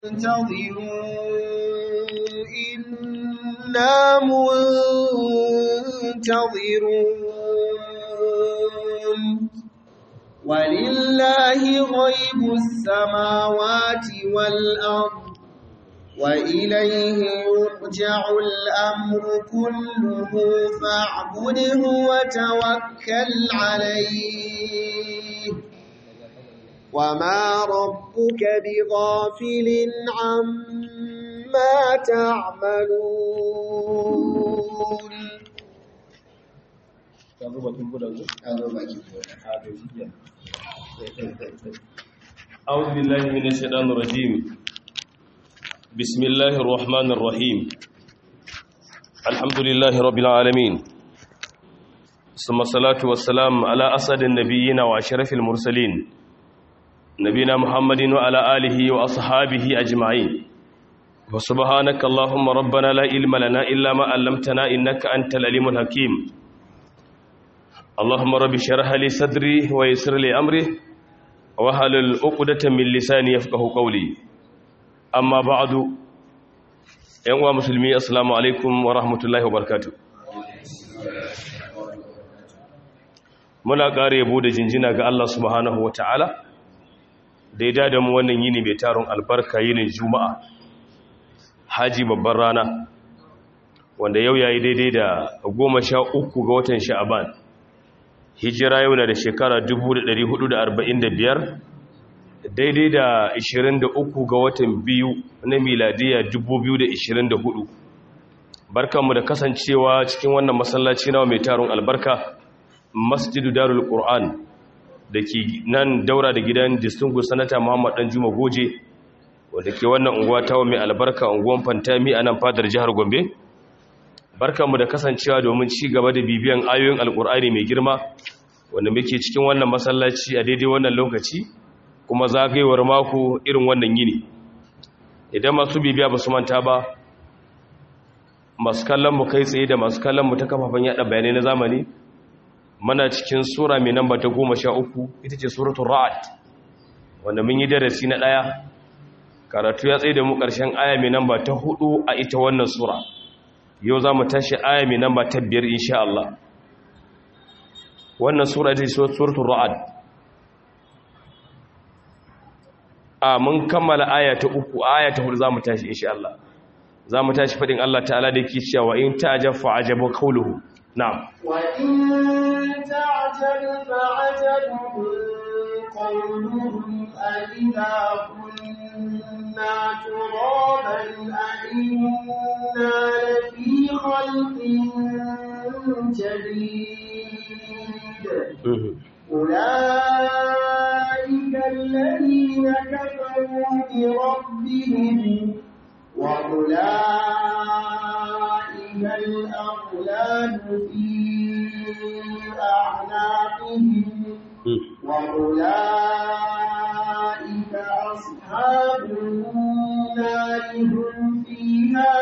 انتظروا إنا منتظرون ولله غيب السماوات والأرض وإليه يرجع الأمر كله فاعبده وتوكل عليه وما ربك بغافل عما تعملون أعوذ بالله من الشيطان الرجيم بسم الله الرحمن الرحيم الحمد لله رب العالمين ثم الصلاة والسلام على أسد النبيين وأشرف المرسلين نبينا محمد وعلى آله وأصحابه أجمعين وسبحانك اللهم ربنا لا علم لنا إلا ما علمتنا إنك أنت العليم الحكيم اللهم رب اشرح لي صدري ويسر لي أمري wahalul uqdatan min lisani yafqahu qawli amma ba'du yan uwa musulmi assalamu alaikum wa rahmatullahi wa barakatuh muna ƙara yabo da jinjina ga Allah subhanahu wata'ala da ya dada mu wannan yini mai taron albarka yinin juma'a haji babban rana wanda yau yayi daidai da goma sha uku ga watan sha'aban hijira yau na da shekara 1445 daidai da 23 ga watan biyu na miladiya 2024 barkanmu da kasancewa cikin wannan masallaci nawa mai taron albarka masjidu darul qur'an da ke nan daura da gidan distinguished sanata muhammad dan juma goje wanda ke wannan unguwa tawa mai albarka unguwan fantami a nan fadar jihar gombe barkanmu da kasancewa domin ci gaba da bibiyan ayoyin alkur'ani mai girma wanda muke cikin wannan masallaci a daidai wannan lokaci kuma zagayewar mako irin wannan yini idan masu bibiya ba su manta ba masu kallon mu kai tsaye da masu kallon mu ta kafafen yada bayanai na zamani mana cikin sura mai namba ta goma sha uku ita ce suratul ra'ad wanda mun yi darasi na ɗaya karatu ya tsaye da mu ƙarshen aya mai namba ta hudu a ita wannan sura yau za mu tashi aya mai namba ta biyar insha Allah wannan sura ita ce suratul ra'ad a mun kammala aya ta uku aya ta hudu za mu tashi insha Allah za mu tashi faɗin Allah ta'ala da yake cewa in ta'ajab fa ajabu qawluhu na'am wa in ta'jab fa ajabu qawluhum alidha kunna turaban a'inna lafi khalqin jadid أولئك الذين كفروا بربهم وأولئك الأغلال في أعناقهم وأولئك أصحاب النار هم فيها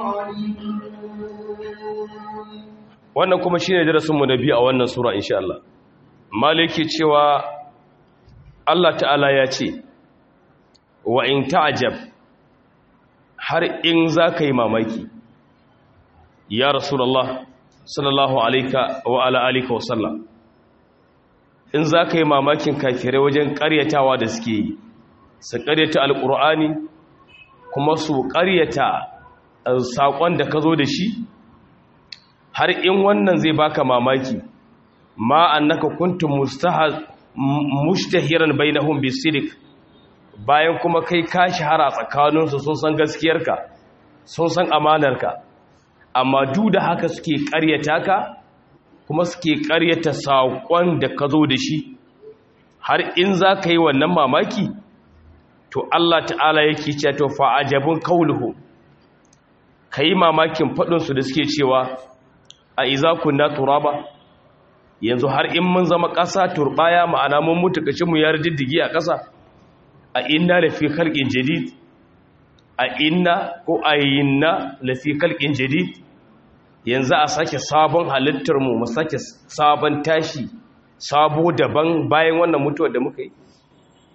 خالدون wannan kuma shine darasinmu na biyu a wannan sura insha Allah maliki cewa Allah ta'ala ya ce wa in ta'ajab har in za ka yi mamaki ya rasulallah sallallahu alaika wa ala alika wa sallam in za ka yi mamakin kafirai wajen karyatawa da suke yi su karyata alkur'ani kuma su karyata saƙon da ka zo da shi har in wannan zai baka mamaki ma annaka kuntum mustahiran bainahum bisidik bayan kuma kai ka shahara tsakaninsu sun san gaskiyarka sun san amanarka amma duk da haka suke ƙaryata ka kuma suke ƙaryata saƙon da ka zo da shi har in za ka yi wannan mamaki to Allah ta'ala yake cewa to fa'ajabun kauluhu ka yi mamakin faɗinsu da suke cewa a iza kunna turaba yanzu har in mun zama ƙasa turbaya ma'ana mun mutu kashinmu ya diddigi a ƙasa a inna lafi khalqin jadid a inna ko a yinna lafi khalqin jadid yanzu a sake sabon halittar mu mu sake sabon tashi sabo daban bayan wannan mutuwar da muka yi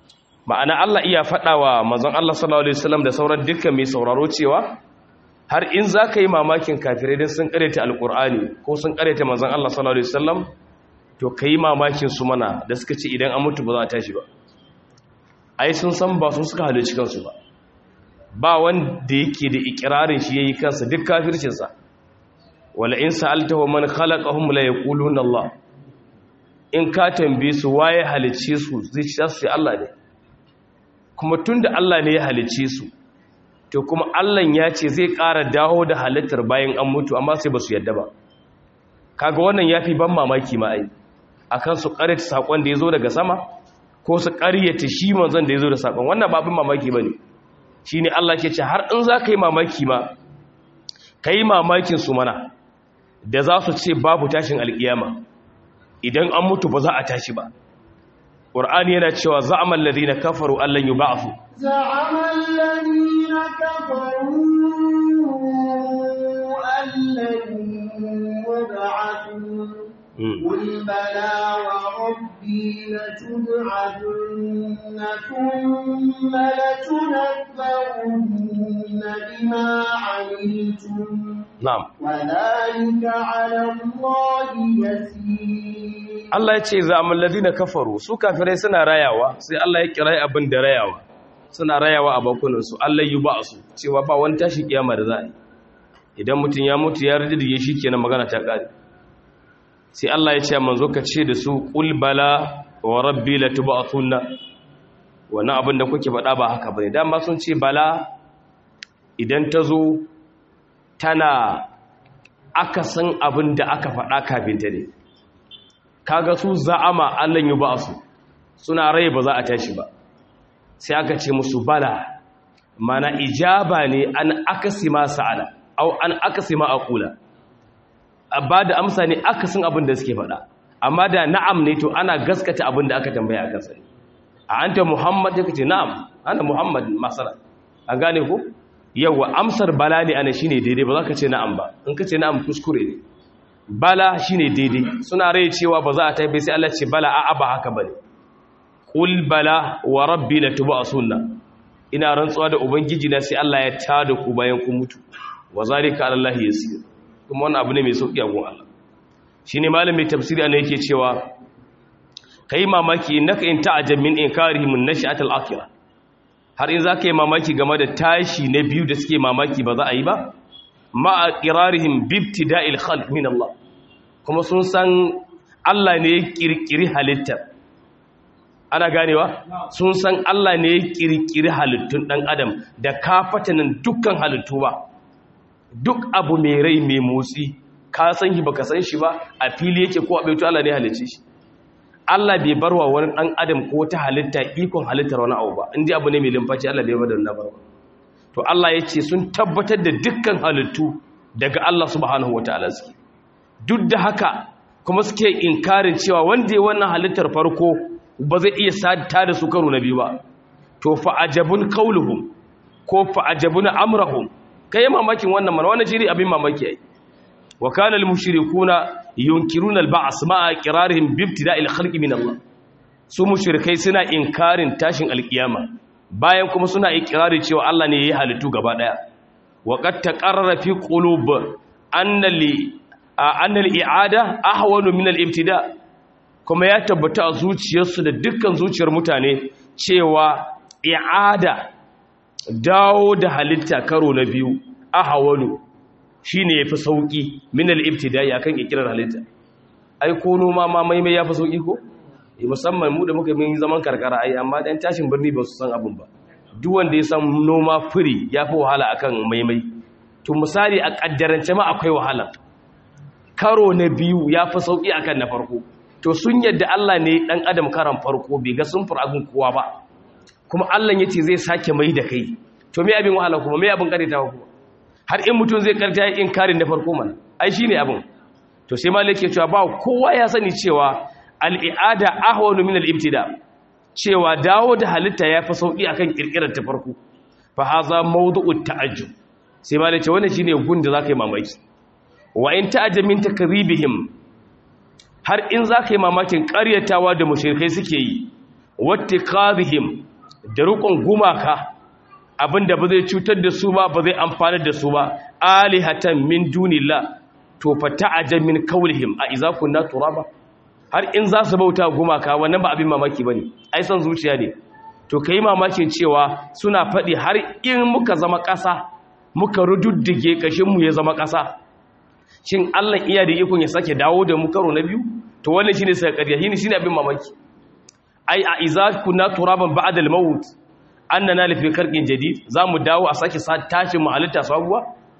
ma'ana Allah iya faɗawa manzon Allah sallallahu alaihi wasallam da sauran dukkan mai sauraro cewa har in za ka yi mamakin kafirai don sun ƙareta alƙur'ani ko sun ƙareta manzon Allah sallallahu alaihi wasallam to ka yi mamakin su mana da suka ce idan an mutu ba za a tashi ba ai sun san ba sun suka halarci kansu ba ba wanda yake da ikirarin shi yayi kansa duk kafircinsa wala in sa'altahu man khalaqahum la yaquluna Allah in ka tambaye su waye halicce su zai ci su Allah ne kuma tunda Allah ne ya halicce su to kuma Allah ya ce zai ƙara dawo da halittar bayan an mutu amma sai ba su yadda ba kaga wannan yafi ban mamaki ma ai akan su ƙaryata sakon da yazo daga sama ko su ƙaryata shi manzon da yazo da sakon wannan ba abin mamaki bane shine Allah ke ce har in za ka yi mamaki ma kai mamakin su mana da za su ce babu tashin alkiyama idan an mutu ba za a tashi ba ƙur'ani yana cewa za'amal ladina kafaru allan yub'athu za'amal ladina kafaru allan yub'athu قل بلى وربي لتبعثن ثم لتنبؤن بما عملتم na'am وذلك على الله يسير Allah ya ce za'amal ladina kafaru su kafirai suna rayawa sai Allah ya kira abin da rayawa suna rayawa a bakunansu Allah yub'athu cewa ba wani tashi kiyama da za a yi idan mutum ya mutu ya rijide shi kenan magana ta kare sai Allah ya ce manzo ka ce da su qul bala wa rabbi latub'athunna wannan abin da kuke faɗa ba haka bane dama sun ce bala idan ta zo tana akasin abin da aka faɗa kafin ta ne kaga su za'ama Allah yi ba su suna rai ba za a tashi ba sai aka ce musu bala mana ijaba ne an akasi ma sa'ala au an akasi ma aqula ba da amsa ne akasin abin da suke faɗa amma da na'am ne to ana gaskata abin da aka tambaya a kansa a anta muhammad ya kace na'am ana muhammad masala an gane ko yawa amsar bala ne ana shine daidai ba za ka ce na'am ba in ka ce na'am kuskure ne bala shine daidai suna rai cewa ba za a taibe sai Allah ce bala a'a ba haka bane qul bala wa rabbi latub'asunna ina rantsuwa da ubangiji na sai Allah ya tada ku bayan ku mutu wa zalika ala Allah yasir kuma wannan abu ne mai sauki a gun Allah shine malamin tafsiri ana yake cewa kai mamaki innaka in ta'ajjab min inkarihim an-nash'atul akhirah har in zaka yi mamaki game da tashi na biyu da suke mamaki ba za a yi ba ma'a ƙirarihim bibtida'il khalq min Allah kuma sun san Allah ne ya kirkiri halittar ana ganewa sun san Allah ne ya kirkiri halittun dan adam da kafatanin dukkan halittu ba duk abu mai rai mai motsi ka san shi baka san shi ba a fili yake ko a baito Allah ne ya halicce shi Allah bai barwa wani dan adam ko ta halitta ikon halittar wani abu ba indai abu ne mai limfaci Allah bai bar da wannan barwa to Allah ya ce sun tabbatar da dukkan halittu daga Allah subhanahu wataala suke duk da haka kuma suke inkarin cewa wanda ya wannan halittar farko ba zai iya sadta da su karo na biyu ba to fa ajabun qauluhum ko fa ajabun amrahum kai mamakin wannan mana wannan shiri abin mamaki ai wa kana al mushrikuna yunkiruna al ba's ma'a qirarihim bi ibtida'il khalqi min Allah su mushrikai suna inkarin tashin alkiyama bayan kuma suna ikirari cewa Allah ne ya yi halittu gaba daya wa qad taqarrara fi qulub anna li anna al i'ada ahwanu min al ibtida kuma ya tabbata a zuciyarsu da dukkan zuciyar mutane cewa i'ada dawo da halitta karo na biyu ahwanu shine yafi sauki min al ibtida akan ikirar halitta ai ko noma ma maimai yafi sauki ko musamman mu da muka yi zaman karkara ai amma dan tashin birni ba su san abin ba duk wanda ya san noma firi ya fi wahala akan maimai to misali a kaddarance ma akwai wahala karo na biyu ya fi sauki akan na farko to sun yadda Allah ne dan adam karan farko bai ga sun abin kowa ba kuma Allah yace zai sake mai da kai to me abin wahala kuma me abin karitawa kuma har in mutum zai karta yin karin na farko mana ai shine abin to sai malik ya cewa ba kowa ya sani cewa al'i'ada ahwanu min al'ibtida cewa dawo da halitta ya fi sauƙi akan ƙirƙirar ta farko fa haza mawdu'ut ta'ajjub sai ma da ce wannan shine gun da zaka yi mamaki wa in ta'ajjab min takribihim har in zaka yi mamakin ƙaryatawa da mushrikai suke yi wattiqadhihim da rukun gumaka abinda ba zai cutar da su ba ba zai amfani da su ba alihatan min dunillah to fa ta'ajab min qawlihim a idza kunna turaba har in za su bauta gumaka wannan ba abin mamaki bane ai san zuciya ne to kai mamakin cewa suna faɗi har in muka zama ƙasa muka rududdige kashin mu ya zama ƙasa shin Allah iya da ikon ya sake dawo da mu karo na biyu to wannan shine sai ƙarya shine shine abin mamaki ai a idza kunna turaban ba'da al-maut annana lafi khalqin jadid zamu dawo a sake tashin mu halitta sabuwa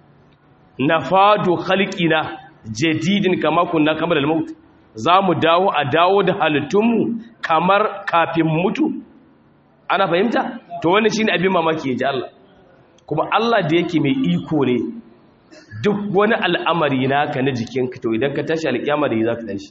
nafadu khalqina jadidin kama kunna kamar al-maut zamu dawo a dawo da halittunmu kamar kafin mutu ana fahimta to wannan shine abin mamaki yaji Allah kuma Allah da yake mai iko ne duk wani al'amari naka na jikinka to idan ka tashi alƙiyama da zaka tashi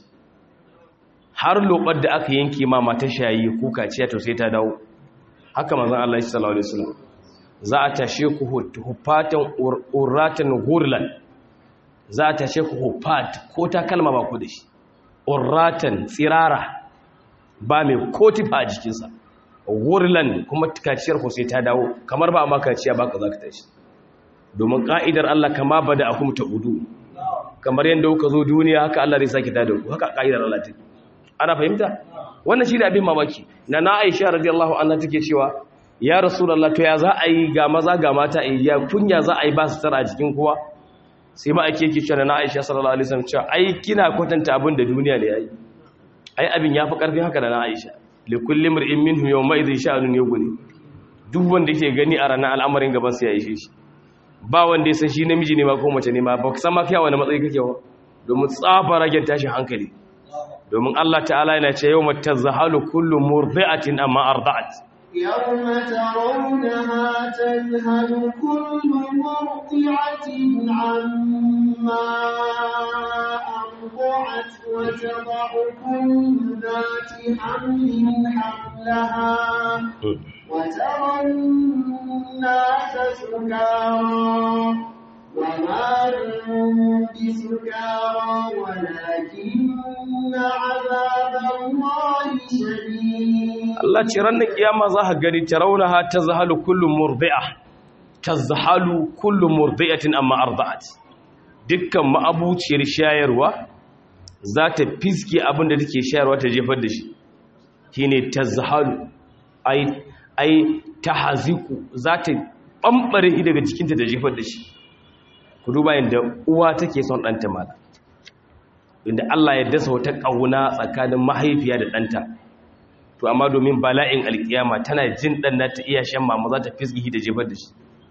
har lobar da aka yanke ma mata shayi ko kaciya to sai ta dawo haka manzon Allah sallallahu alaihi wasallam za a tashe ku hufatan urratan gurlan za a tashe ku hufat ko ta kalma ba ku da shi urratan tsirara ba mai ko tifa a jikinsa gurlan kuma kaciyar ku sai ta dawo kamar ba ma kaciya ba ka za ka tashi domin ka'idar Allah kama ba da akum ta udu kamar yadda kuka zo duniya haka Allah zai sake tada ku haka ka'idar Allah take ana fahimta wannan shi ne abin mamaki na na Aisha radiyallahu anha take cewa ya rasulullah to ya za a yi ga maza ga mata a ya kunya za a yi ba su tara a jikin kowa sai ma ake yake cewa na Aisha sallallahu alaihi wasallam cewa ai kina kwatanta abin da duniya ne yayi ai abin yafi karfin haka da na Aisha li kulli mar'in minhu yawma idhin sha'anun yughni duk wanda yake gani a ranar al'amarin gaban sa ya yi shi ba wanda ya san shi namiji ne ma ko mace ne ma ba san ma kai wani matsayi kake wa domin tsafa ragen tashin hankali domin Allah ta'ala yana ce yawma tazhalu kullu murdi'atin amma arda'at يوم ترونها تذهل كل مرضعة عما أرضعت وتضع كل ذات حمل حملها وترى الناس سكارى وما هم بسكارى ولكن عذاب الله شديد Allah ce ranar kiyama za ka gani tarawunaha tazhalu kullu murdi'a tazhalu kullu murdi'atin amma arda'at dukkan ma'abuciyar shayarwa za ta fiske abin da take shayarwa ta jefar da shi shine tazhalu ai ai tahziku za ta bambare shi daga jikinta da jefar da shi ku duba yadda uwa take son ɗanta mala inda Allah ya dasa wata ƙauna tsakanin mahaifiya da ɗanta to amma domin bala'in alkiyama tana jin dan nata iya shan mama za ta fisgihi da jefar da shi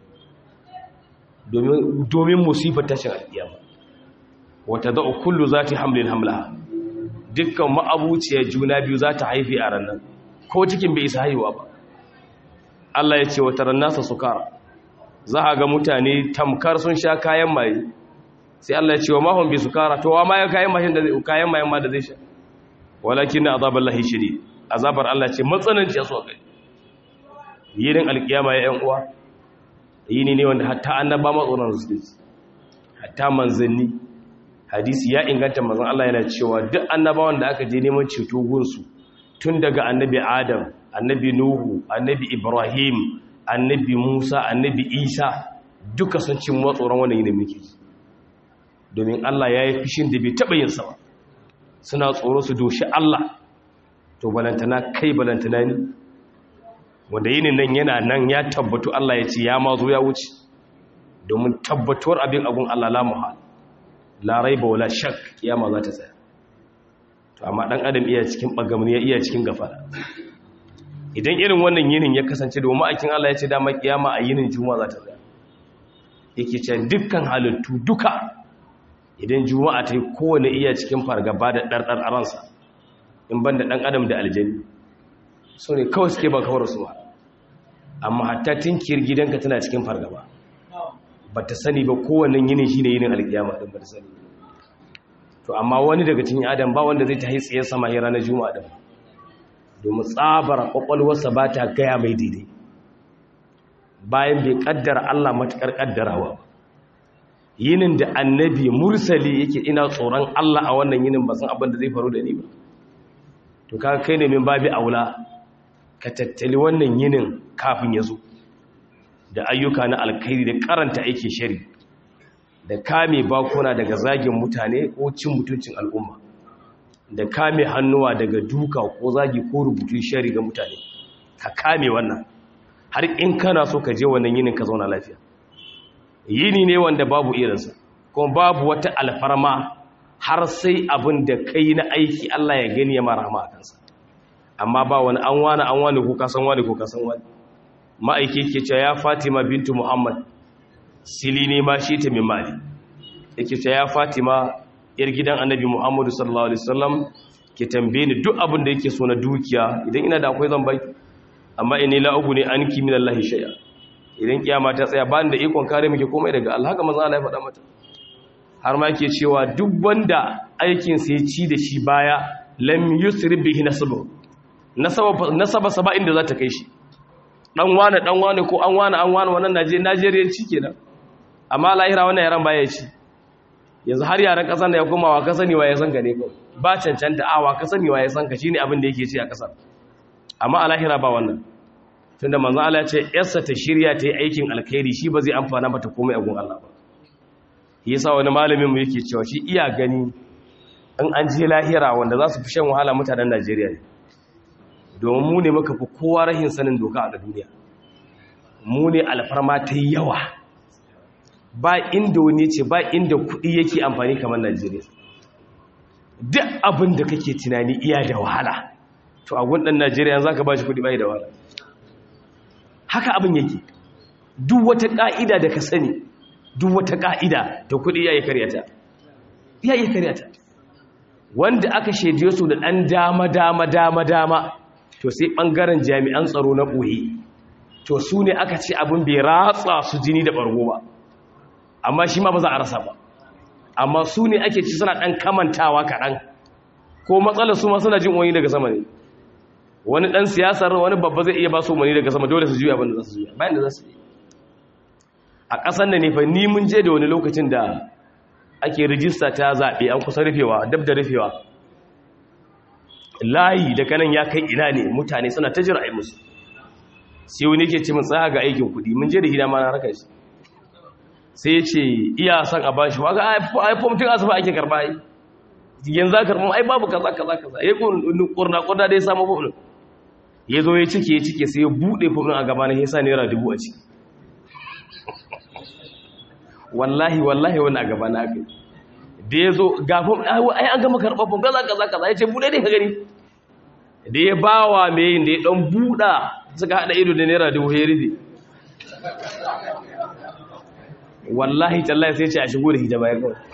domin musifar tashin alkiyama wata za'u kullu za ta hamlin hamlaha dukkan ma'abuciyar juna biyu za ta haifi a ranar ko cikin bai isa haihuwa ba Allah ya ce wata rannasa sukara za a ga mutane tamkar sun sha kayan maye sai Allah ya ce wa mahun bi sukara to wa ma ya kayan mayen ma da zai sha walakin na azabar lahi shiri azabar Allah ce matsananci ya so kai yinin alkiyama ya yan uwa yini ne wanda hatta annaba matsoron su hatta manzanni hadisi ya inganta manzon Allah yana cewa duk annabawan da aka je neman ceto gunsu tun daga annabi Adam annabi Nuhu annabi Ibrahim annabi Musa annabi Isa duka sun cin matsoron wannan yinin muke domin Allah ya yi fishin da bai taɓa yin sa ba suna tsoro su doshi Allah to balantana kai balantana ni wanda yinin nan yana nan ya tabbatu Allah ya ce ya mazo ya wuce domin tabbatuwar abin abun Allah la muhal la raiba wala shak kiyama za ta tsaya to amma dan adam iya cikin bagamni ya iya cikin gafara idan irin wannan yinin ya kasance domin ma'aikin Allah ya ce dama kiyama a yinin juma'a za ta tsaya yake ce dukkan halittu duka idan juma'a ta yi kowane iya cikin fargaba da ɗarɗar a ransa in ban da ɗan adam da aljani su ne kawai suke ba kawar su ba amma hatta tinkiyar gidanka tana cikin fargaba ba ta sani ba kowane yinin shi ne yinin alkiyama ɗin ba ta sani to amma wani daga cikin adam ba wanda zai ta yi tsaye sama ya ranar juma'a ɗin domin tsabar ƙwaƙwalwarsa ba ta gaya mai daidai bayan bai ƙaddara allah matuƙar ƙaddarawa ba yinin da annabi mursali yake ina tsoron allah a wannan yinin ba san abin da zai faru da ni ba to kaga kai ne min babi aula ka tattali wannan yinin kafin ya zo da ayyuka na alkhairi da karanta aikin shari da kame bakuna daga zagin mutane ko cin mutuncin al'umma da kame hannuwa daga duka ko zagi ko rubutun shari ga mutane ka kame wannan har in kana so ka je wannan yinin ka zauna lafiya yini ne wanda babu irinsa kuma babu wata alfarma har sai abin da kai na aiki Allah ya gani ya mara a kansa amma ba wani an wani an wani ko kasan wani ko kasan wani ma'aiki ke cewa ya Fatima bintu Muhammad silini ma shi ta min mali yake cewa ya Fatima yar gidan Annabi Muhammad sallallahu alaihi wasallam ke tambaye ni duk abin da yake so na dukiya idan ina da akwai zan bai amma inni la ne anki min Allah shay'a idan kiyama ta tsaya ba da ikon kare miki komai daga Allah haka manzo Allah ya faɗa mata har ma yake cewa duk wanda aikin sa ya ci da shi baya lam yusri bihi nasabu nasaba nasaba saba inda za ta kai shi dan wane dan wane ko an wane an wane wannan Naje Najeriyanci kenan amma lahira wannan yaran baya ci yanzu har yaran kasan da ya koma wa ka sani wa ya san ka ne kawai ba cancanta awa ka sani wa ya san ka shine abin da yake ci a kasar amma a lahira ba wannan tunda manzo Allah ya ce yarsa ta shirya ta yi aikin alkhairi shi ba zai amfana mata komai a gun Allah ba yasa wani malamin mu yake cewa shi iya gani in an je lahira wanda za su fi shan wahala mutanen Najeriya ne domin mu ne muka fi kowa rahin sanin doka a duniya mu ne alfarma ta yawa ba inda wani ce ba inda kuɗi yake amfani kamar Najeriya duk abin da kake tunani iya da wahala to a gundan Najeriya za ka ba shi kuɗi bai da wahala haka abin yake duk wata ƙa'ida da ka sani duk wata ƙa'ida da kuɗi ya yi karyata ya yi karyata wanda aka shaidiyo su da ɗan dama dama dama dama to sai ɓangaren jami'an tsaro na ɓoye to su ne aka ce abin bai ratsa su jini da ɓargo ba amma shi ma ba za a rasa ba amma su ne ake ci suna ɗan kamantawa kaɗan ko matsalar su ma suna jin wani daga sama ne wani ɗan siyasar wani babba zai iya ba su wani daga sama dole su juya abin da za su juya bayan da za su yi a ƙasar da ne fa ni mun je da wani lokacin da ake rijista ta zaɓe an kusa rufewa dab da rufewa layi da kanan ya kai ina ne mutane suna ta jira a yi musu sai wani ke ce mun tsaya ga aikin kuɗi mun je da hida ma na raka shi sai ya ce iya son a ba shi waga ai fom tun asuba ake karɓa ai yanzu za karɓa ai babu kaza kaza kaza ya ƙurna ƙurna da ya samu fom ɗin ya zo ya cike ya cike sai ya buɗe fom ɗin a gaba na ya sa naira dubu a ciki wallahi wallahi wani a gaba na aka yi da ya zo gafin ai an gama karɓar fom kaza kaza kaza ya ce buɗe ne ka gani da ya ba wa mai yin da ya ɗan buɗa suka haɗa ido da naira dubu ya rufe wallahi tallahi sai ce a shigo da hijaba ya kawai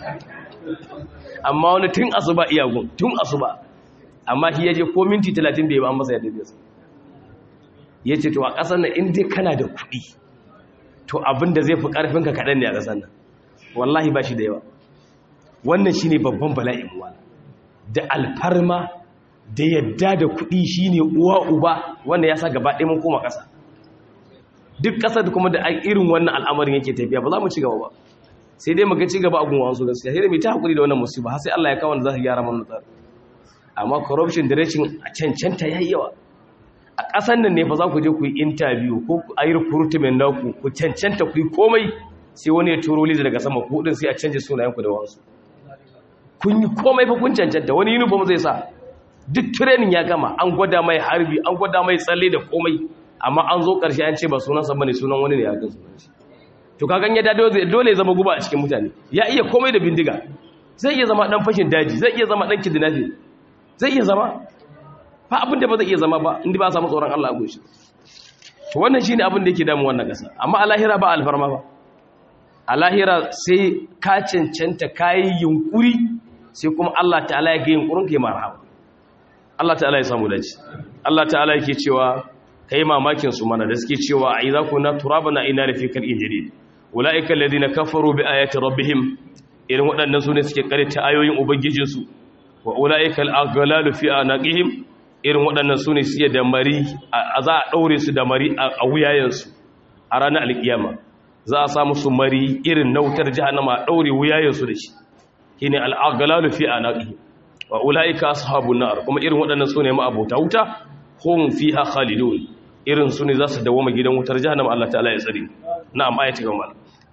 amma wani tun asuba iyagun tun asuba amma shi ya je ko minti talatin bai ba an masa yadda biya ya ce to a ƙasar na inda kana da kuɗi to abinda zai fi ƙarfinka kaɗan ne a ƙasar nan wallahi ba shi da yawa wannan shi ne babban bala'in wala da alfarma da yadda da kuɗi shi ne uwa uba wanda ya sa gaba ɗaya mun koma ƙasa duk ƙasar kuma da irin wannan al'amarin yake tafiya ba za mu ci gaba ba sai dai muka ci gaba a gunwa wasu gaskiya sai dai mai ta haƙuri da wannan musiba har sai Allah ya kawo wanda za su gyara mana tsari amma corruption da rashin cancanta ya yi yawa a ƙasar nan ne fa za ku je ku yi interview ko a yi recruitment naku ku cancanta ku yi komai sai wani ya turo liza daga sama ku din sai a canja sunayenku da wasu kun yi komai fa kun cancanta wani uniform zai sa duk training ya gama an gwada mai harbi an gwada mai tsalle da komai amma an zo ƙarshe an ce ba sunansa bane sunan wani ne ya ga sunan shi to ka ganye da dole ya zama guba a cikin mutane ya iya komai da bindiga zai iya zama dan fashin daji zai iya zama dan kidnapping zai iya zama fa abin da ba zai iya zama ba inda ba a samu tsoron Allah a goshi to wannan shine abin da yake damu wannan kasa amma a lahira ba alfarma ba a lahira sai ka cancanta kayi yunkuri sai kuma Allah ta'ala ya ga yunkurin kai marhaba Allah ta'ala ya samu dace Allah ta'ala yake cewa kai mamakin su mana da suke cewa a idza kunna turabana ina da fikal injili ulaika alladhina kafaru bi ayati rabbihim irin waɗannan su ne suke karanta ayoyin ubangijinsu wa ulaika al-aghlalu fi anaqihim irin waɗannan su ne suke da mari a za a ɗaure su da mari a wuyayensu a ranar alƙiyama za a samu su mari irin nautar jihannama a ɗaure wuyayensu da shi shi ne al'agalalu fi a naƙi wa ula'ika ashabun nar kuma irin waɗannan su ne ma'abota wuta hum fiha khalidun irin su ne za su dawoma gidan wutar jahannama Allah ta'ala ya tsare na'am ayati gama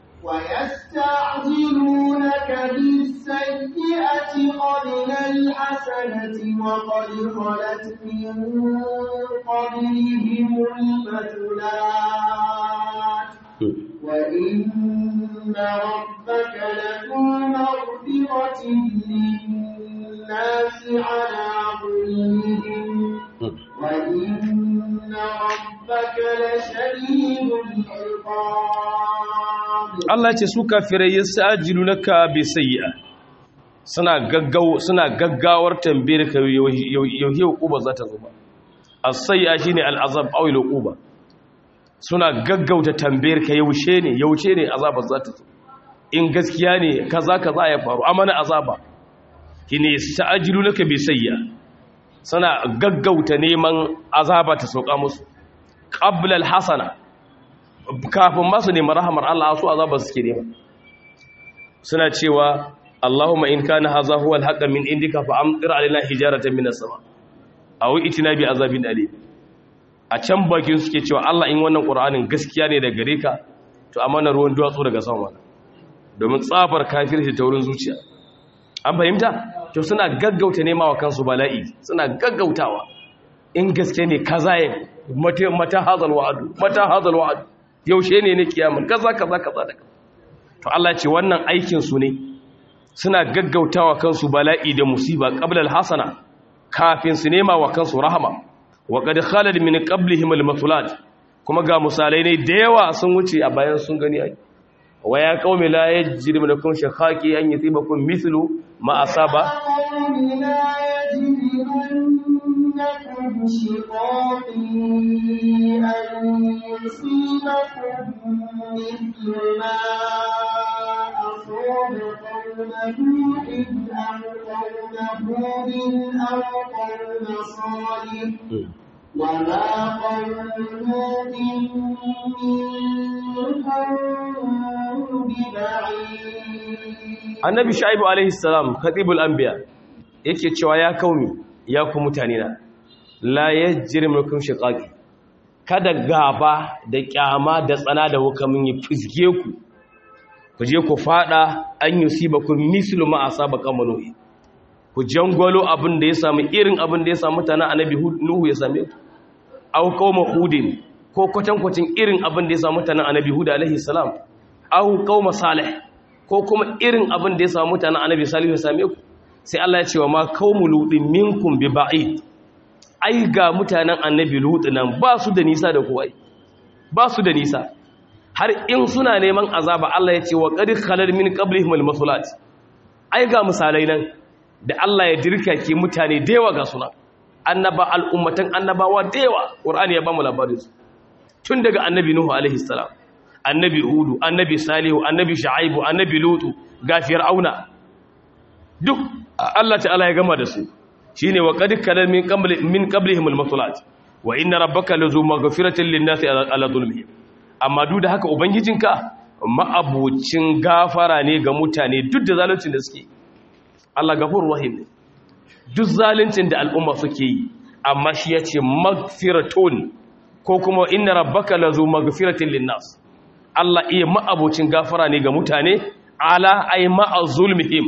ويستعجلونك بالسيئة قبل الحسنة وقد خلت من قبلهم المثلات وإن ربك لذو مغفرة للناس على ظلمهم وإن ربك لشديد العقاب Allah ce su kafirai yasajilu laka bi sayyi'a suna gaggaw suna gaggawar tambayar ka yau yau uba za ta zo ba as-sayyi'a shine al-azab aw al-uquba suna gaggauta tambayar ka yaushe ne yaushe ne azabar za ta zo in gaskiya ne kaza kaza ya faru amana azaba shine yasajilu laka bi sayyi'a suna gaggauta neman azaba ta sauka musu qabla al-hasana kafin masu neman rahamar Allah su azaba suke nema suna cewa Allahumma in kana hadha huwa al-haqq min indika fa amtir alaina hijaratan min as-sama aw itina bi azabin alim a can bakin suke cewa Allah in wannan Qur'anin gaskiya ne daga gare ka to amana ruwan duwatsu daga sama domin tsafar kafirci ta wurin zuciya an fahimta to suna gaggauta nema wa kansu bala'i suna gaggautawa in gaske ne kaza ya mata mata hazal wa'adu mata hazal wa'adu yaushe ne ne kiyamar kaza kaza kaza da to Allah ce wannan aikin su ne suna gaggautawa kansu bala'i da musiba qabla al-hasana kafin su nema wa kansu rahama wa qad khalad min qablihim al-masulat kuma ga misalai ne da yawa sun wuce a bayan sun gani ai wa ya qaumi la yajrim lakum shakhaqi an yusibakum mithlu ma asaba قوم لا يجرمنكم شقاقي أن يصيبكم مثل ما أصاب قوم نوح أو قوم هود أو قوم صالح وما قوم لوط منكم ببعيد annabi shaibu alaihi salam khatibul anbiya yake cewa ya kaumi ya ku mutane na la yajrimukum shiqaqi kada gaba da kyama da tsana da hukamin yi fizge ku ku je ku fada an yusibakum mislu ma asaba qamanuhi ku jangwalo abin da ya samu irin abin da ya samu mutanen annabi nuhu ya same ku aw qauma hudin ko kwatankwacin irin abin da ya samu mutanen annabi hud alaihi salam aw qauma salih ko kuma irin abin da ya samu mutanen annabi salihu ya same ku sai Allah ya ce wa ma qaumu ludin minkum bi ba'id ai ga mutanen annabi lutu nan ba su da nisa da kuwai ba su da nisa har in suna neman azaba Allah ya ce wa qad khalal min qablihim al-masulat ai ga misalai nan da Allah ya dirka ke mutane da yawa ga suna annaba al'ummatan annabawa da yawa qur'ani ya ba mu labarin su tun daga annabi nuhu alaihi salam annabi hudu annabi salihu annabi shu'aibu annabi lutu ga fir'auna duk Allah ta'ala ya gama da su shine wa qad kana min qabli min qablihim al-masulat wa inna rabbaka lazu maghfiratin lin-nasi ala zulmihim amma duk da haka ubangijinka ma'abucin gafara ne ga mutane duk da zaluncin da suke Allah gafurur rahim ne duk zaluncin da al'umma suke yi amma shi yace maghfiratun ko kuma inna rabbaka lazu maghfiratin lin-nas Allah iya ma'abucin gafara ne ga mutane ala ay ma'a zulmihim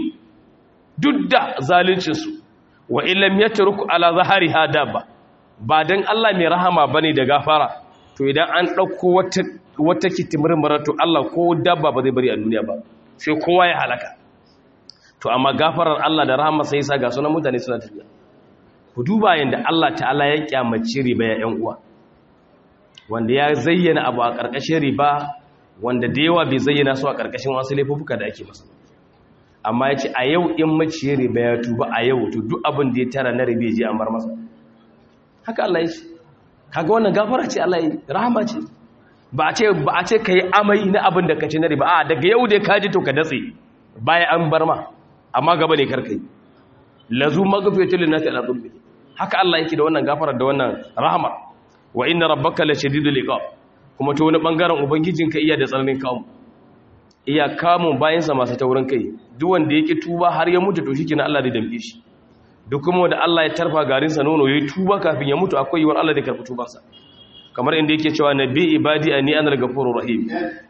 duk da zaluncinsu wa illam yatruku ala zahariha dabba ba dan Allah mai rahama bane da gafara to idan an dauko wata wata kitimir to Allah ko dabba ba zai bari a duniya ba sai kowa ya halaka to amma gafarar Allah da rahama sai sa ga sunan mutane suna tafiya ku duba yanda Allah ta'ala ya kyamaci riba ya yan uwa wanda ya zayyana abu a karkashin riba wanda da yawa bai zayyana su a karkashin wasu laifuka da ake masa amma ya ce a yau in maciyar riba ya tuba a yau to duk abin da ya tara na riba je an bar masa haka Allah ya ce kaga wannan gafara ce Allah ya rahama ce ba a ce ba a ce kai amai na abin da kace na riba a daga yau da ka ji to ka datse baya an bar ma amma gaba ne karkai lazu maghfiratul linnasi ala dhulmi haka Allah yake da wannan gafara da wannan rahama wa inna rabbaka lashadidul iqab kuma to wani bangaren ubangijinka iya da tsananin kamu iya kamun bayansa masu taurin kai duk wanda yake tuba har ya mutu to shikenan Allah zai dambe shi duk kuma wanda Allah ya tarfa garinsa nono ya yi tuba kafin ya mutu akwai yiwuwar Allah da karɓi tubansa kamar inda yake cewa nabi ibadi anni anal ghafurur rahim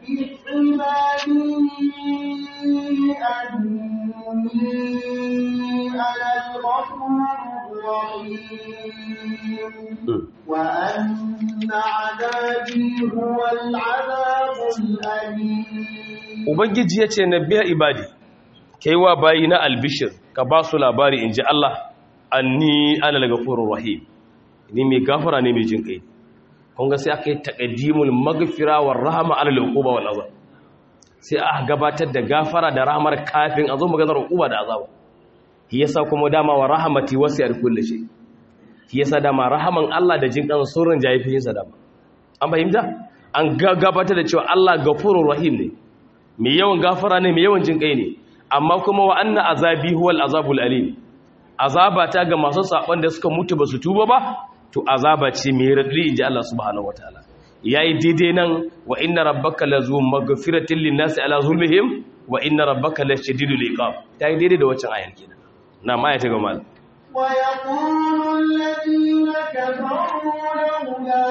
وأن عذابي هو العذاب الأليم ubangiji ya ce nabiya ibadi kai wa bayi na albishir ka ba su labari in ji Allah anni ana daga furun rahim ni mai gafara ne mai jin kai kun ga sai aka yi taqaddimul maghfira war rahama ala al-uquba wal azab sai aka gabatar da gafara da rahmar kafin a zo maganar uquba da azab shi yasa kuma dama wa rahmati wasi'at kulli shay shi yasa dama rahaman Allah da jin kan surun jayifiyin sa dama an fahimta an gabatar da cewa Allah gafurur rahim ne mai yawan gafara ne mai yawan jin kai ne amma kuma wa anna azabi huwal azabul alim azaba ta ga masu saban da suka mutu basu tuba ba to azaba ce mai radri inji Allah subhanahu wataala yayi daidai nan wa inna rabbaka lazu maghfiratin linnasi ala zulmihim wa inna rabbaka lashadidul iqab tayi daidai da waccan ayar kenan na ma ta ga mal ويقول الذين كفروا لولا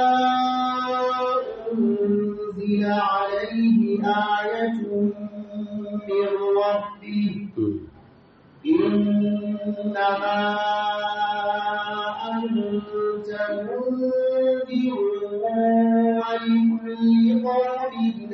أنزل عليه آية من ربه إنما أنت منذر ولكل قوم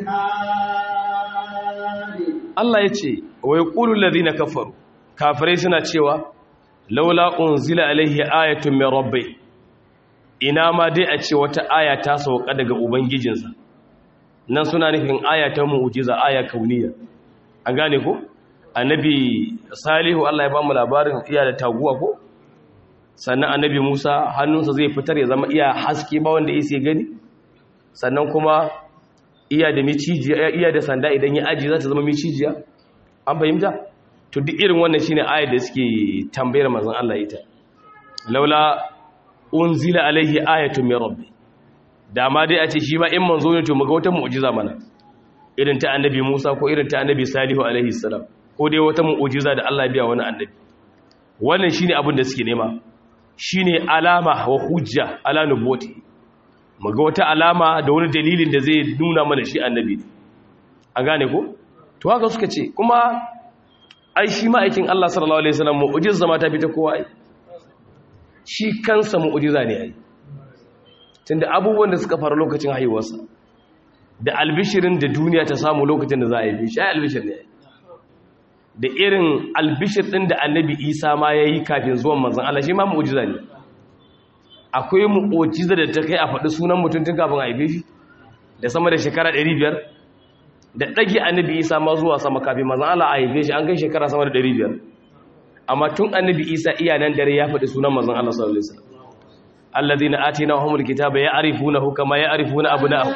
هاد Allah ya ce wa yaqulu alladhina kafaru kafirai suna cewa laula unzila alaihi ayatun min rabbi ina ma dai a ce wata aya ta sauka daga ubangijinsa nan suna nufin aya ta mu'jiza aya kauniya an gane ko annabi salihu Allah ya ba mu labarin iya da taguwa ko sannan annabi Musa hannunsa zai fitar ya zama iya haske ba wanda yake gani sannan kuma iya da micijiya iya da sanda idan ya aji za ta zama micijiya an fahimta to duk irin wannan shine ayar da suke tambayar manzon Allah ita laula unzila alaihi ayatun min rabbi da ma dai a ce shi ma in manzo ne to muga wata mu'jiza mana irin ta annabi Musa ko irin ta annabi Salihu alaihi salam ko dai wata mu'jiza da Allah ya biya wani annabi wannan shine abin da suke nema shine alama wa hujja ala nubuwati muga wata alama da wani dalilin da zai nuna mana shi annabi an gane ko to haka suka ce kuma ai shi ma'aikin Allah sallallahu alaihi wasallam mu'jiza ma ta fita kowa ai shi kansa mu'jiza ne ai tunda abubuwan da suka faru lokacin haihuwarsa da albishirin da duniya ta samu lokacin da za a yi shi ai albishir ne da irin albishir din da annabi Isa ma yayi kafin zuwan manzon Allah shi ma mu'jiza ne akwai mu'jiza da ta kai a faɗi sunan mutum tun kafin a haife shi da sama da shekara 500 da ɗage annabi isa ma zuwa sama kafin mazan Allah a haife shi an kai shekara sama da 500 amma tun annabi isa iya nan dare ya faɗi sunan mazan Allah sallallahu alaihi wasallam alladhina atainahumul kitaba ya'rifunahu kama ya'rifuna abna'ahum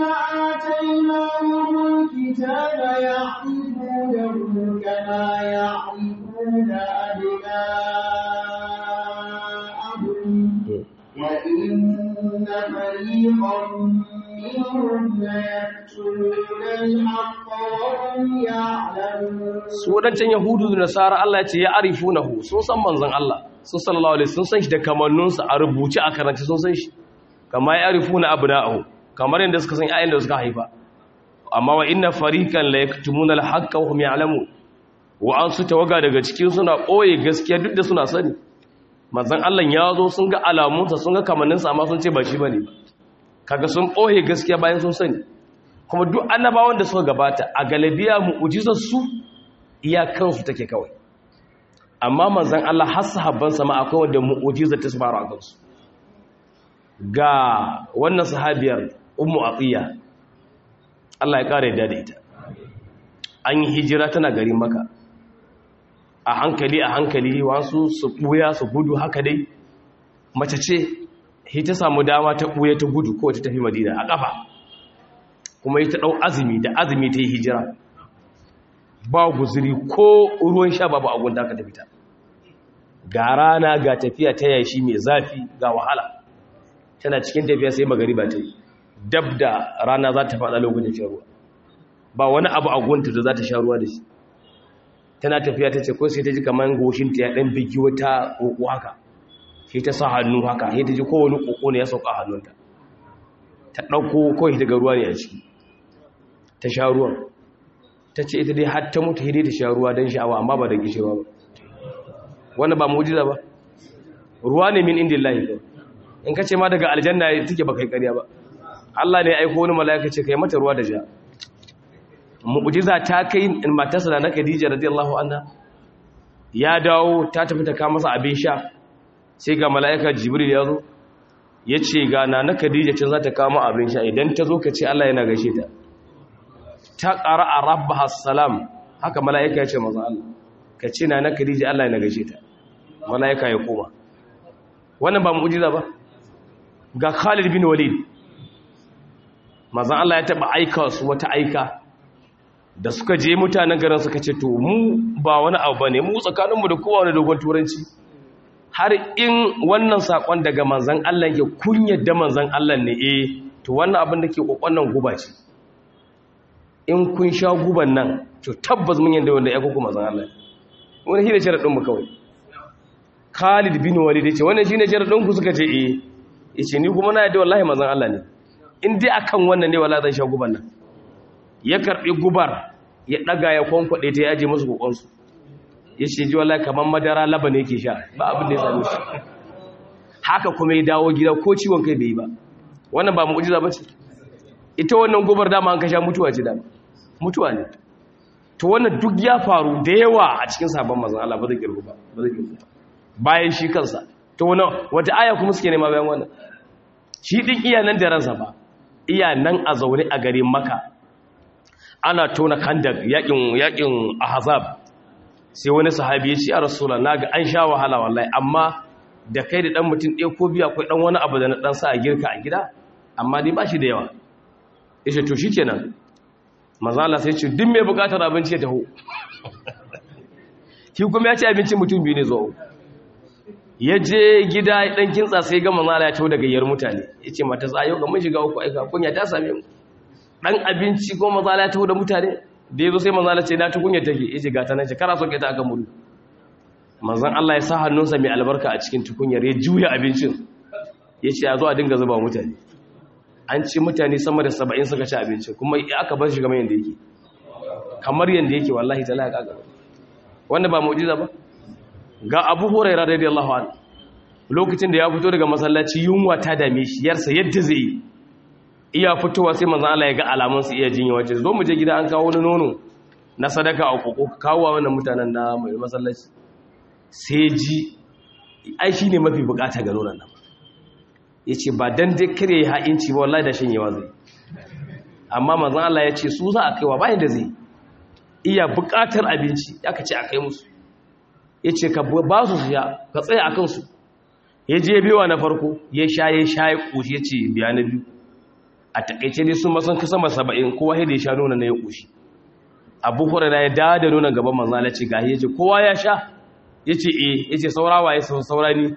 الذين آتيناهم الكتاب يعرفونه كما يعرفون أبناءهم وإن فريقا منهم ليكتمون الحق وهم يعلمون su wadancan yahudu da nasara Allah ya ce ya arifunahu sun san manzon Allah sun sallallahu alaihi sun san shi da kamannunsa a rubuce a karanta sun san shi kama ya arifuna abna'ahu kamar yadda suka san ayyan da suka haifa amma wa inna fariqan la yaktumuna al-haqqa wa hum ya'lamun wa an su tawaga daga cikin suna koye gaskiya duk da suna sani manzon Allah ya zo sun ga alamunsa sun ga kamanninsa amma sun ce ba shi bane kaga sun koye gaskiya bayan sun sani kuma duk annabawan da suka gabata a galabiya mu'jizar su iyakansu take kawai amma manzan Allah har sahabbansa ma akwai wanda mu'jiza ta su fara kansu ga wannan sahabiyar ummu atiya Allah ya kare da ita an yi hijira tana garin maka a hankali a hankali wasu su buya su gudu haka dai mace ce hi ta samu dama ta buya ta gudu ko ta tafi madina a kafa kuma ita dau azumi da azumi ta yi hijira ba guzuri ko ruwan sha babu agun da aka tafi ta ga rana ga tafiya ta yashi mai zafi ga wahala tana cikin tafiya sai magariba ta yi dab da rana za ta faɗa lokacin shan ruwa ba wani abu agunta da za ta sha ruwa da shi tana tafiya ta ce ko sai ta ji kamar goshinta ya ɗan bigi wata ƙoƙo haka sai ta sa hannu haka sai ta ji kowane ƙoƙo ne ya sauka hannunta ta ɗauko kawai daga ruwa ne a ciki ta sha ruwan ta ce ita dai har ta mutu hidai ta sha ruwa don sha'awa amma ba da gishirwa ba wanda ba mujiza ba ruwa ne min indin lahi in ka ce ma daga aljanna take ba kai ƙarya ba Allah ne ya aiko wani mala'ika ce kai mata ruwa da ja mu'jiza ta kai matarsa da na Khadija radiyallahu anha ya dawo ta tafi ta kawo masa abin sha sai ga mala'ika Jibril ya zo ya ce ga na na Khadija can za ta kawo mu abin sha idan ta zo ka ce Allah yana gaishe ta ta ƙara a rabbaha salam haka mala'ika ya ce maza Allah ka ce na na Khadija Allah yana gaishe ta mala'ika ya koma wannan ba mu'jiza ba ga Khalid bin Walid mazan Allah ya taɓa aika su wata aika da suka je mutanen garin suka ce to mu ba wani abu bane mu tsakaninmu da kowa wani dogon turanci har in wannan sakon daga manzan Allah ke kun yadda manzan Allah ne eh to wannan abin da ke kokon guba ce in kun sha guban nan to tabbas mun yadda wanda ya kuku manzan Allah wani shi ne sharadin mu kawai Khalid bin Walid ya ce wannan shine sharadin ku suka ce eh yace ni kuma na yadda wallahi manzan Allah ne in dai akan wannan ne wallahi zan sha guban nan ya karbi gubar ya daga ya kwankwade ta yaje musu kokonsu ya ce ji wallahi kamar madara laba ne yake sha ba abin da ya same shi haka kuma ya dawo gida ko ciwon kai bai yi ba wannan ba mu'jiza bace ita wannan gubar dama an kasha mutuwa ce dama mutuwa ne to wannan duk ya faru da yawa a cikin sabon manzon Allah ba zai kirgu ba ba zai kirgu bayan shi kansa to wannan wata aya kuma suke nema bayan wannan shi din iya nan da ransa ba iya nan a zaune a garin Makka ana tona kandak yakin yakin ahzab sai wani sahabi ya ce a rasula na ga an sha wahala wallahi amma da kai da dan mutum ɗaya ko biya akwai dan wani abu da na dan sa a girka a gida amma dai ba shi da yawa ya ce to shi kenan mazala sai ce duk mai bukatar abinci ya taho shi kuma ya ce abinci mutum biyu ne zuwa ya je gida dan kintsa sai ga mazala ya taho daga yar mutane ya ce mata tsayo ga mun shiga uku aika kunya ta same mu dan abinci ko mazala ya taho da mutane da ya zo sai manzan Allah ce na tukunya take ya ce gata nan ce kara soke ta aka muru manzan Allah ya sa hannunsa mai albarka a cikin tukunyar ya juya abincin ya ce a zo a dinga zuba mutane an ci mutane sama da saba'in suka ci abincin kuma aka bar shi kamar yadda yake kamar yadda yake wallahi ta laƙa gaba wanda ba mu'jiza ba ga abu huraira radiyallahu anhu lokacin da ya fito daga masallaci yunwa ta dame shi yarsa yadda zai yi iya fitowa sai manzan Allah ya ga alamunsu iya jinya wace zo mu je gida an kawo wani nono na sadaka a koko kawo wa wannan mutanen na mai masallaci sai ji ai shi ne mafi bukata ga nonon nan ya ce ba don dai kare ya ha'inci ba wallahi da shanyewa zai amma manzan Allah ya ce su za a kaiwa bayan da zai iya bukatar abinci ya ka ce a kai musu ya ce ka ba su su ya ka tsaye a kansu ya je bewa na farko ya sha ya sha ya ƙoshi ya ce biya na biyu a takaice dai sun masan kasa masa saba'in kowa ya da ya sha nuna na ya ƙoshi abu hurara ya dawo da nuna gaban manzala ce gahi ya ce kowa ya sha ya ce e ya ce saurawa ya saura ni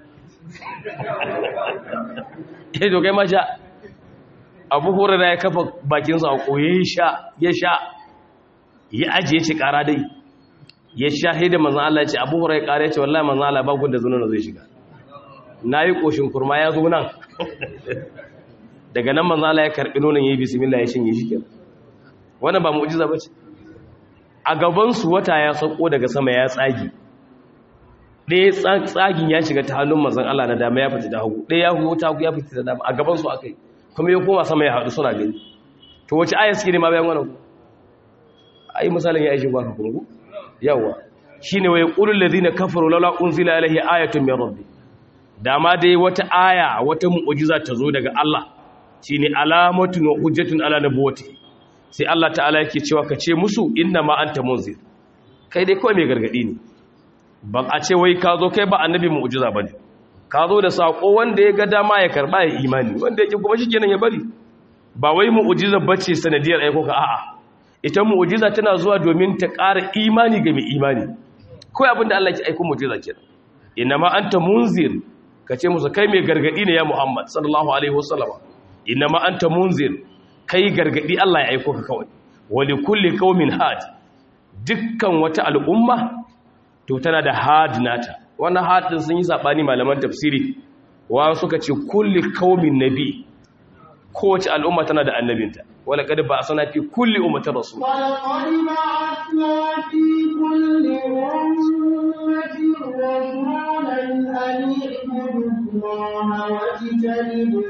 ya dogai ma sha abu hurara ya kafa bakinsa a koye ya sha ya sha ya ajiye ce kara dai ya sha haida manzan Allah ya ce abu hurara ya kara ya ce wallahi manzan Allah ba gunda zuwa zai shiga na yi ƙoshin kurma ya zo nan daga nan manzo Allah ya karbi nonon yayi bismillah ya shinye shi kenan wannan ba mu'jiza bace a gaban su wata ya sako daga sama ya tsagi ɗaya tsagin ya shiga ta hannun manzon Allah na dama ya fita da hagu ɗaya ya huwo ta hagu ya fita da dama a gaban su akai kuma ya koma sama ya haɗu suna gani to wace aya suke ne ma bayan wannan ai misalin ya aishi ba ka kuma yawa shine wa yaqulul ladina kafaru laula unzila alaihi ayatun min rabbi dama dai wata aya wata mu'jiza ta zo daga Allah shine alamatun wa hujjatun ala nabuwati sai Allah ta'ala yake cewa ka ce musu inna ma anta munzir kai dai kawai mai gargadi ne ban a ce wai ka zo kai ba annabi mu'jiza bane ka zo da sako wanda ya ga dama ya karba ya imani wanda yake kuma shikenan ya bari ba wai mu'jiza bace sanadiyar aiko ka a'a ita mu'jiza tana zuwa domin ta ƙara imani ga mai imani kawai abinda Allah ya aiko mu'jiza kenan inna ma anta munzir ka ce musu kai mai gargadi ne ya Muhammad sallallahu alaihi wasallam inama anta munzir kai gargadi Allah ya aiko ka kawai wali kulli qaumin had dukkan wata al'umma to tana da had nata wannan had din sun yi sabani malaman tafsiri wa suka ce kulli qaumin nabi kowace al'umma tana da annabinta wala kad ba sana fi kulli ummatin rasul ولقد بعثنا في كل أمة رسولا أن اعبدوا الله واجتنبوا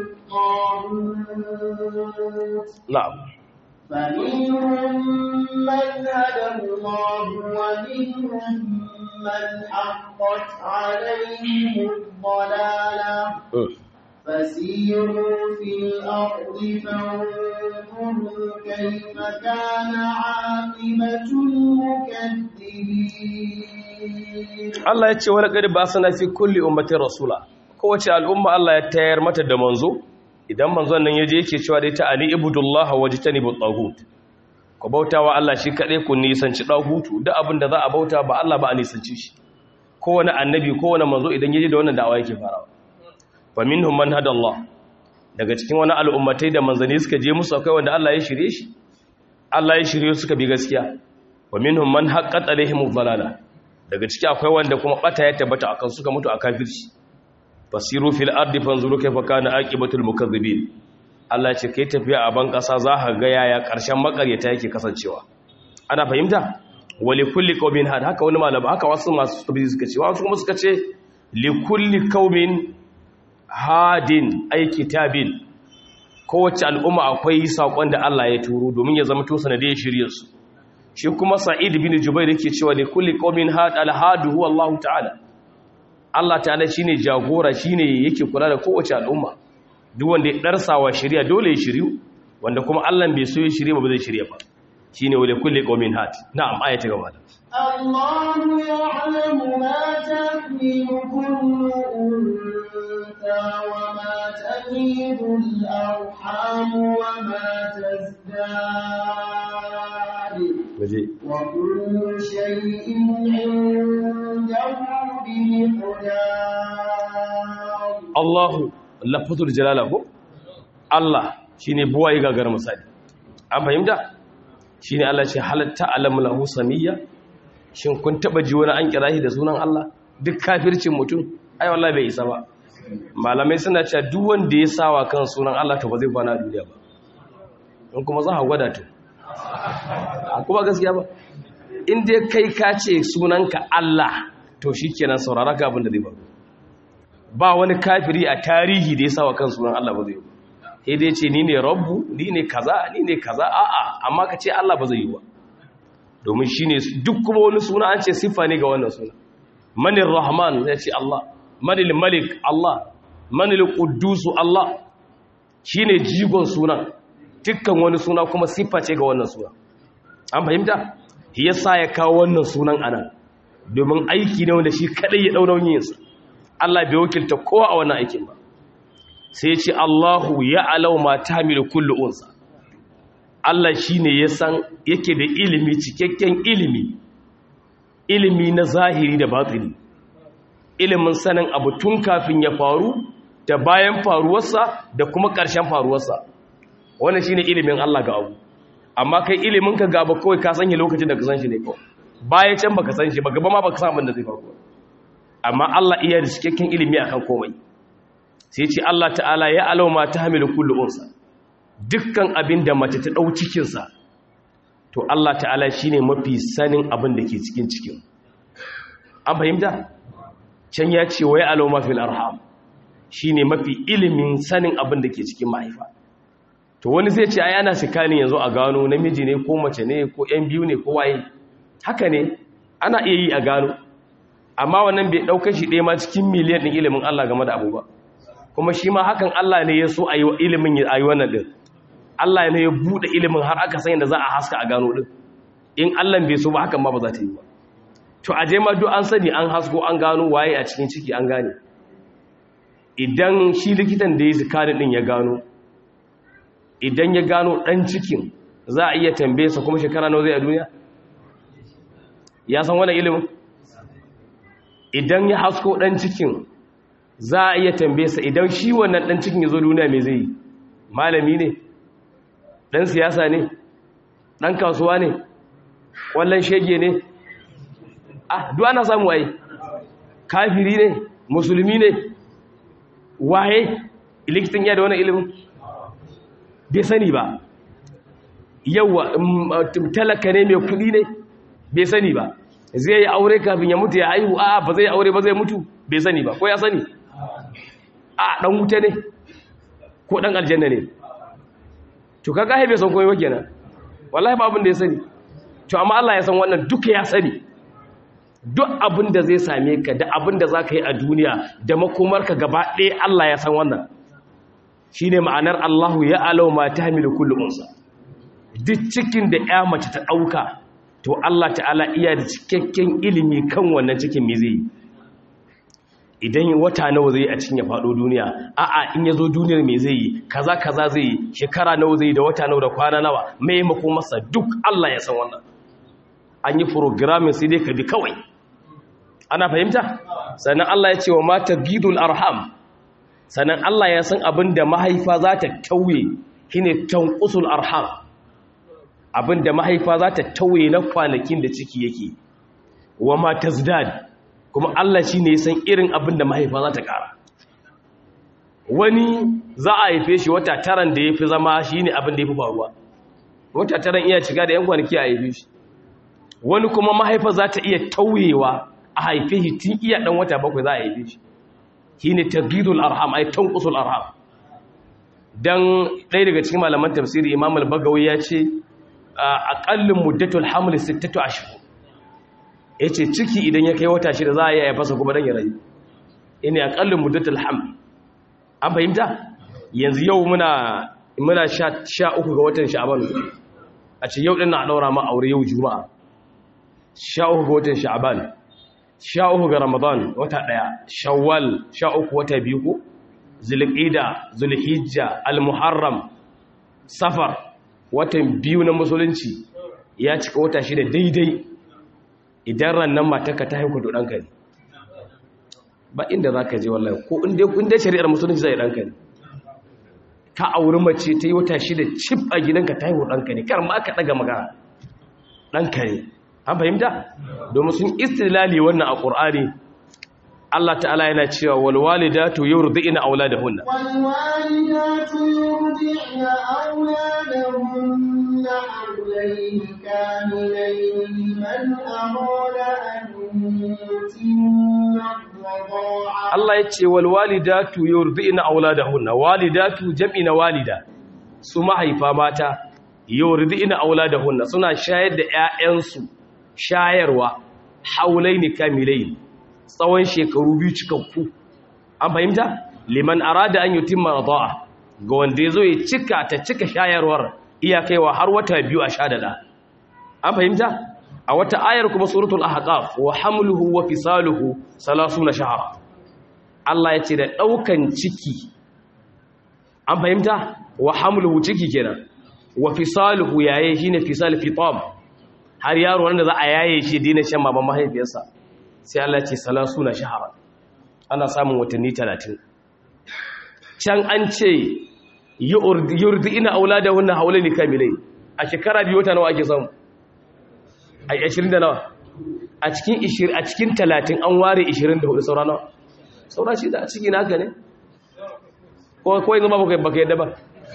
الطاغوت na'am فمنهم من هدى الله ومنهم من حقت عليهم الضلالة Mm. فسيروا في الأرض فانظروا كيف كان عاقبة المكذبين Allah ya ce wala kad ba sana fi kulli ummatin rasula kowace al'umma Allah ya tayar mata da manzo idan manzon nan yaje yake cewa dai ta ali ibudullah wajtanibu taghut ku bautawa Allah shi kadai ku nisanci dagutu duk abin da za a bauta ba Allah ba a nisanci shi kowane annabi kowane manzo idan yaje da wannan da'awa yake farawa fa minhum man hada Allah daga cikin wani al'ummatai da manzanni suka je musu akwai wanda Allah ya shirye shi Allah ya shirye suka bi gaskiya wa minhum man haqqat alaihimud dalala daga ciki akwai wanda kuma bata ya tabbata akan suka mutu a kafirci fasiru fil ardi fanzuru kayfa kana aqibatul mukazzibin Allah ce kai tafiya a ban kasa za ka ga yaya karshen makaryata yake kasancewa ana fahimta wali kulli qaumin had haka wani malama haka wasu masu tabbiji suka ce wasu kuma suka ce li kulli qaumin hadin ay kitabin kowace al'umma akwai sakon da Allah ya turo domin ya zama to sanadiyar shiryarsu shi kuma sa'id bin jubair yake cewa li kulli qaumin had al-hadu huwa Allah ta'ala Allah ta'ala shine jagora shine yake kula da kowace al'umma duk wanda ya darsawa shari'a dole ya shiryu wanda kuma Allah bai so ya shirye ba zai shirye ba shine wa li kulli qaumin had na'am ayata gaba da الله يعلم ما تحمل كل أنثى وما تغيب الأرحام وما تزداد waje وكل شيء عنده بمقدار Allahu lafazul jalala ko Allah shine buwaye gagar misali an fahimta shine Allah ce halatta alam lahu samiyya shin kun taba ji wani an kira shi da sunan Allah duk kafircin mutum ai wallahi bai isa ba malamai suna cewa duk wanda ya sawa kan sunan Allah to ba zai kwana a duniya ba in kuma za a gwada to a kuma gaskiya ba in dai kai ka ce sunanka Allah to shikenan saurara ka abin da zai faru ba wani kafiri a tarihi da ya sawa kan sunan Allah ba zai yi sai dai ce ni ne rabbu ni ne kaza ni ne kaza a'a amma ka ce Allah ba zai yi ba domin shine duk kuma wani suna an ce siffa ne ga wannan suna manir rahman ya ce Allah manil malik Allah manil quddus Allah shine jigon sunan dukkan wani suna kuma siffa ce ga wannan suna an fahimta shi yasa ya kawo wannan sunan anan domin aiki ne wanda shi kadai ya daura yinsa Allah bai wakilta kowa a wannan aikin ba sai ce Allahu ya alau ma tahmilu kullu unsa Allah shine ya san yake da ilimi cikakken ilimi ilimi na zahiri da batini ilimin sanin abu tun kafin ya faru da bayan faruwarsa da kuma ƙarshen faruwarsa wannan shine ilimin Allah ga abu amma kai ilimin ka gaba kawai ka sanya lokacin da ka san shi ne kawai bayan can baka san shi ba gaba ma baka san abin da zai faru amma Allah iya da cikakken ilimi akan komai sai ce Allah ta'ala ya alau ma tahmilu kullu unsa dukkan abin da mace ta dau cikin sa to Allah ta'ala shine mafi sanin abin da ke cikin cikin an fahimta can ya ce wai alau ma fil arham shine mafi ilimin sanin abin da ke cikin mahaifa to wani zai ce ai ana sikani yanzu a gano namiji ne ko mace ne ko yan biyu ne ko waye haka ne ana iya yi a gano amma wannan bai ɗaukar shi ɗaya ma cikin miliyan ɗin ilimin Allah game da abu ba kuma shi ma hakan Allah ne ya so a yi ilimin a yi wannan ɗin Allah ne ya buɗe ilimin har aka sanya da za a haska a gano ɗin in Allah bai so ba hakan ma ba za ta yi ba to a je ma duk an sani an hasko an gano waye a cikin ciki an gane idan shi likitan da ya zikarin ɗin ya gano idan ya gano ɗan cikin za a iya tambaye sa kuma shekara nawa zai a duniya ya san wani ilimin idan ya hasko ɗan cikin za a iya tambaye sa idan shi wannan ɗan cikin ya zo duniya mai zai yi malami ne ɗan siyasa ne ɗan kasuwa ne wallan shege ne ah duk ana samu ai kafiri ne musulmi ne waye likitan ya da wani ilimin bai sani ba yawa talaka ne mai kudi ne bai sani ba zai yi aure kafin ya mutu ya haihu a ba zai aure ba zai mutu bai sani ba ko ya sani a dan wuta ne ko dan aljanna ne to kaga haife san koyi kenan wallahi ba abin da ya sani to amma Allah ya san wannan duka ya sani duk abin da zai same ka da abin da zaka yi a duniya da makomarka gaba ɗaya Allah ya san wannan shine ma'anar Allahu ya alau ma tahmilu kullu unsa duk cikin da ya mace ta dauka to Allah ta'ala iya da cikakken ilimi kan wannan cikin me zai idan wata nawa zai a cikin ya faɗo duniya a'a in ya zo duniyar me zai yi kaza kaza zai yi shekara nawa zai yi da wata nawa da kwana nawa mai mako masa duk Allah ya san wannan an yi programming sai dai ka bi kawai ana fahimta sannan Allah ya ce wa mata gidul arham sannan Allah ya san abin da mahaifa za ta tauye shine tanqusul arham abin da mahaifa za ta tauye na kwanakin da ciki yake wa ma tazdad kuma Allah shi ne san irin abin da mahaifa za ta ƙara wani za a haife shi wata taran da ya fi zama shi ne abin da ya fi faruwa wata taran iya shiga da yan kwanaki a haife shi wani kuma mahaifa za ta iya tauyewa a haife shi tun iya ɗan wata bakwai za a haife shi shi ne tagidul arham ai tankusul arham dan ɗaya daga cikin malaman tafsiri imam al-bagawi ya ce aƙallin muddatul hamli sittatu ashhur ya ce ciki idan ya kai wata shida za a yi ya fasa kuma don ya rayu ina a ƙallin muddatul ham an fahimta yanzu yau muna muna sha uku ga watan sha'aban a ce yau ɗin na ɗaura ma aure yau juma'a sha uku ga watan sha'aban sha uku ga ramadan wata ɗaya shawwal sha uku wata biyu ko zulqida zulhijja almuharram safar watan biyu na musulunci ya cika wata shida daidai idan rannan matarka ta haiku da ɗanka ne ba inda za ka je wallahi ko inda shari'ar musulunci zai ɗanka ne ka auri mace ta yi wata shida cif a gidanka ta haihu ɗanka ne kar ma ka ɗaga magana ɗanka ne an fahimta domin sun istilali wannan a ƙur'ani Allah ta'ala yana cewa walwalidatu yurdi'na auladahunna والوالدات يرضعن أولادهن حولين كاملين لمن أراد أن يتم الرضاعة Allah ya ce walwalidatu yurdi'na auladahunna walidatu jam'i na walida su mahaifa mata yurdi'na auladahunna suna shayar da ƴaƴansu shayarwa haulaini kamilain tsawon shekaru biyu cikakku an fahimta liman arada an yutimma rada'a ga wanda yazo ya cika ta cika shayarwar iya kaiwa har wata biyu a sha dada an fahimta a wata ayar kuma suratul ahqaf wa hamluhu wa fisaluhu 30 shahra Allah ya ce da daukan ciki an fahimta wa hamluhu ciki kenan wa fisaluhu yaye shine fisal fitam har yaro wanda za a yaye shi dina shan baban mahaifiyarsa sai Allah ce salasu na shahara ana samun watanni talatin can an ce yurdi ina aula da wannan haulai ne kamilai a shekara biyu wata nawa ake samu a 20 da nawa a cikin 20 a cikin 30 an ware 24 saura nawa saura shi da a ciki naka ne ko ko yanzu ba baka yadda ba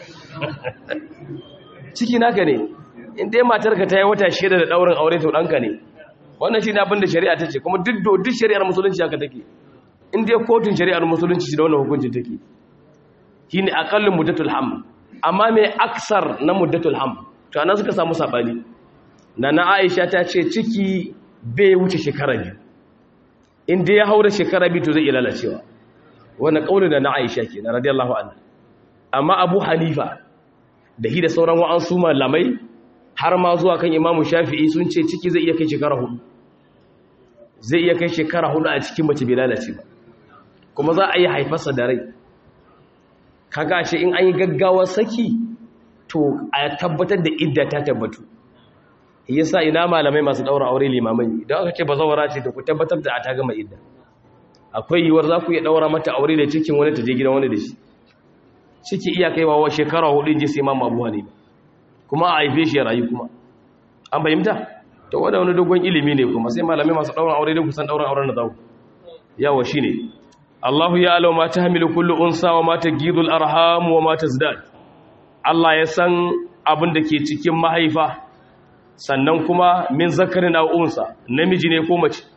ciki naka ne in dai matarka ta yi wata shida da daurin aure to danka ne wannan shi ne abin da shari'a ta ce kuma duk duk shari'ar musulunci haka take in dai kotun shari'ar musulunci da wannan hukuncin take shine aqallul muddatul ham amma me aksar na muddatul ham to anan suka samu sabani nana Aisha ta ce ciki bai wuce shekara biyu in dai ya haura shekara biyu to zai lalacewa wannan kaulin da na Aisha kenan radiyallahu anha amma Abu Hanifa da hi da sauran wa'ansu malamai har ma zuwa kan imamu shafi'i sun ce ciki zai iya kai shekara hudu zai iya kai shekara hudu a cikin mace bai lalace ba kuma za a yi haifarsa da rai kaga shi in an yi gaggawar saki to a tabbatar da idda ta tabbatu yasa ina malamai masu daura aure limamai idan aka ce ba zawara ce to ku tabbatar da a ta gama idda akwai yiwuwar za ku iya daura mata aure da cikin wani ta je gidan wani da shi ciki iya kaiwa wa shekara hudu ji sai imamu abu hanifa kuma a haife shi ya rayu kuma an fahimta to wanda wani dogon ilimi ne kuma sai malamai masu ɗaurin aure da kusan ɗaurin auren da zaku yawa shine Allahu ya alau ma tahmilu kullu unsa wa ma tagidul arham wa ma tazdad Allah ya san abin da ke cikin mahaifa sannan kuma min zakarin aw unsa namiji ne ko mace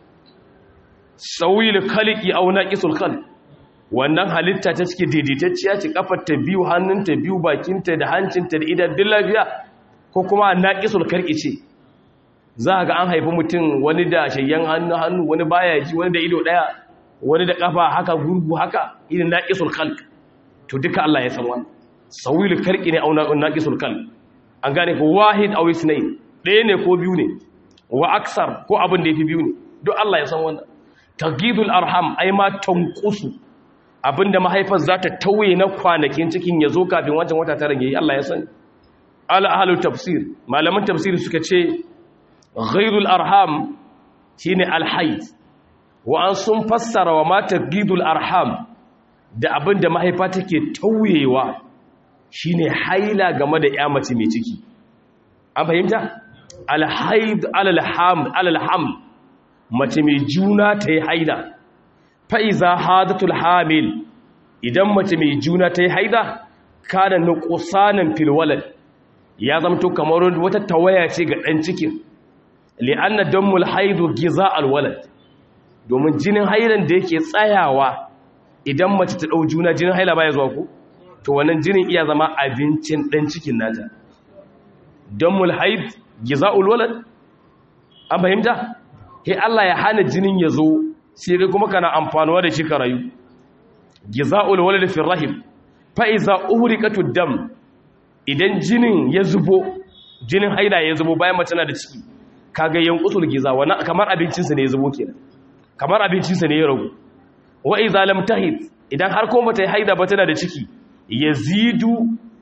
sawil khaliqi aw naqisul khalq wannan halitta ta cike daidaitacciya ce kafar ta biyu hannun ta biyu bakin ta da hancin ta da idan din lafiya ko kuma naqisul khalqi ce za ga an haifi mutum wani da shayyan hannu hannu wani baya ji wani da ido daya wani da kafa haka gurgu haka irin naqisul khalq to duka Allah ya san wannan sawil khalqi ne aw naqisul khalq an gane ko wahid aw isnayn ɗaya ne ko biyu ne wa aksar ko abin da yafi biyu ne duk Allah ya san wannan tagidul arham ai ma tanqusu abinda mahaifar za ta tauye na kwanakin cikin ya zo kafin wancan wata tara yayi Allah ya sani ala ahlul tafsir malaman tafsir suka ce ghairul arham shine alhayd wa an sun fassara wa ma tagidul arham da abinda mahaifa take tauyewa shine haila game da ya mace mai ciki an fahimta alhayd alalham alalham mace mai juna ta yi haida fa'iza hadatul hamil idan mace mai juna ta yi haida kada nukusanin filwalar ya zamto kamar wata tawaya ce ga ɗan cikin li'anna dammul haidu giza alwalad domin jinin haidan da yake tsayawa idan mace ta ɗau juna jinin haila baya zuwa ku to wannan jinin iya zama abincin ɗan cikin nata dammul haid giza alwalad an fahimta sai Allah ya hana jinin ya zo sai dai kuma kana amfanuwa da shi ka rayu giza'ul walad fi rahim fa iza uhriqatu dam idan jinin ya zubo jinin haila ya zubo bayan mace na da ciki kaga yanqusul giza wannan kamar abincin sa ne ya zubo kenan kamar abincin sa ne ya ragu wa iza lam tahid idan har kuma bata haida ba tana da ciki yazidu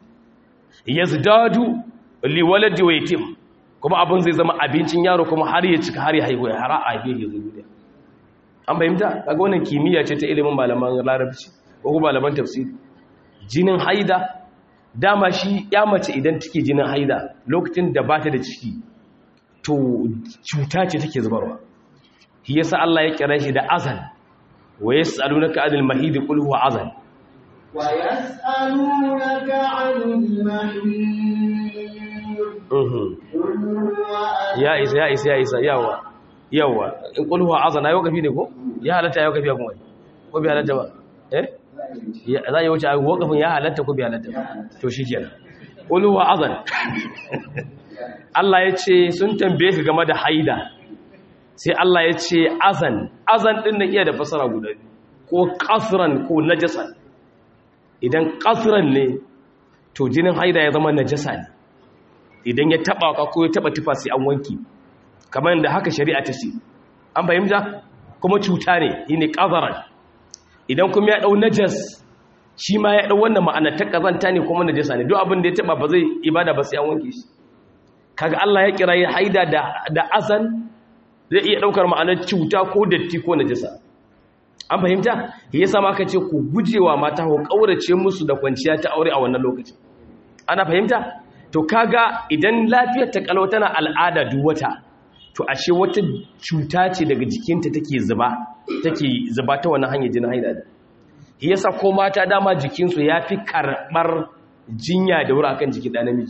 yazdadu li waladi wa yatim kuma abin zai zama abincin yaro kuma har ya cika har ya haihu ya hara a haife ya zo duniya an fahimta kaga wannan kimiyya ce ta ilimin malaman larabci ko kuma malaman tafsiri jinin haida dama shi ya mace idan take jinin haida lokacin da bata da ciki to cuta ce take zubarwa shi yasa Allah ya kira shi da azan wa yas'alunaka anil mahid qul huwa azan wa yas'alunaka anil mahid ya isa ya isa ya isa yawa yawa in qul huwa azan ayo kafi ne ko ya halatta ayo kafi kuma ko bi halatta ba eh za yi wuce ayo kafin ya halatta ko bi halatta to shikenan qul huwa azan Allah ya ce sun tambaye ka game da haida sai Allah ya ce azan azan din nan iya da fasara guda ko kasran ko najasa idan kasran ne to jinin haida ya zama najasa ne idan ya taba ka ko ya taba tufa sai an wanki kamar yadda haka shari'a ta ce an fahimta kuma cuta ne shine qazaran idan kuma ya dau najas shi ma ya dau wannan ma'ana ta kazanta ne kuma najasa ne duk abin da ya taba ba zai ibada ba sai an wanke shi kaga Allah ya kira ya haida da da azan zai iya daukar ma'anar cuta ko datti ko najasa an fahimta yasa ma aka ce ku gujewa mata ku kaurace musu da kwanciya ta aure a wannan lokaci ana fahimta to kaga idan lafiyar ta kalau tana al'ada duk wata to ashe wata cuta ce daga jikinta take zuba take zuba ta wannan hanyar jinin haila da yasa ko mata dama jikinsu yafi karbar jinya da wuri akan jikin da namiji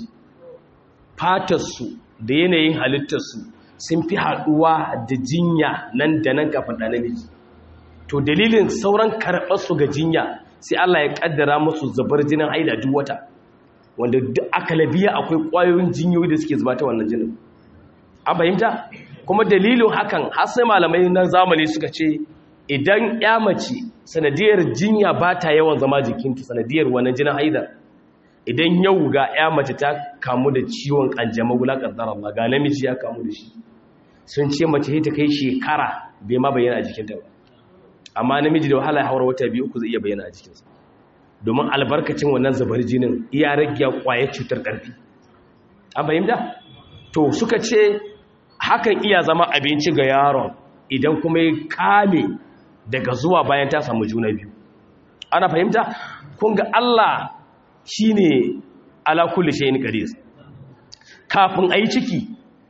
fatarsu da yanayin halittarsu sun fi haɗuwa da jinya nan da nan kafin da namiji to dalilin sauran karɓarsu ga jinya sai Allah ya ƙaddara musu zubar jinin haila duk wata wanda aka labiya akwai ƙwayoyin jinyoyi da suke zuba ta wannan jinin an fahimta kuma dalilin hakan har sai malamai na zamani suka ce idan ya mace sanadiyar jinya ba ta yawan zama jikinta sanadiyar wannan jinin haida idan yau ga ya mace ta kamu da ciwon kanjamau wulaƙantar Allah ga namiji ya kamu da shi sun ce mace ta kai shekara bai ma bayyana a jikinta ba amma namiji da wahala ya haura wata biyu uku zai iya bayyana a jikinsa domin albarkacin wannan zubar jinin iya rage kwaye cutar ƙarfi an fahimta to suka ce hakan iya zama abinci ga yaron idan kuma ya kame daga zuwa bayan ta samu juna biyu ana fahimta kun ga Allah shine ala kulli shay'in qadir kafin ayi ciki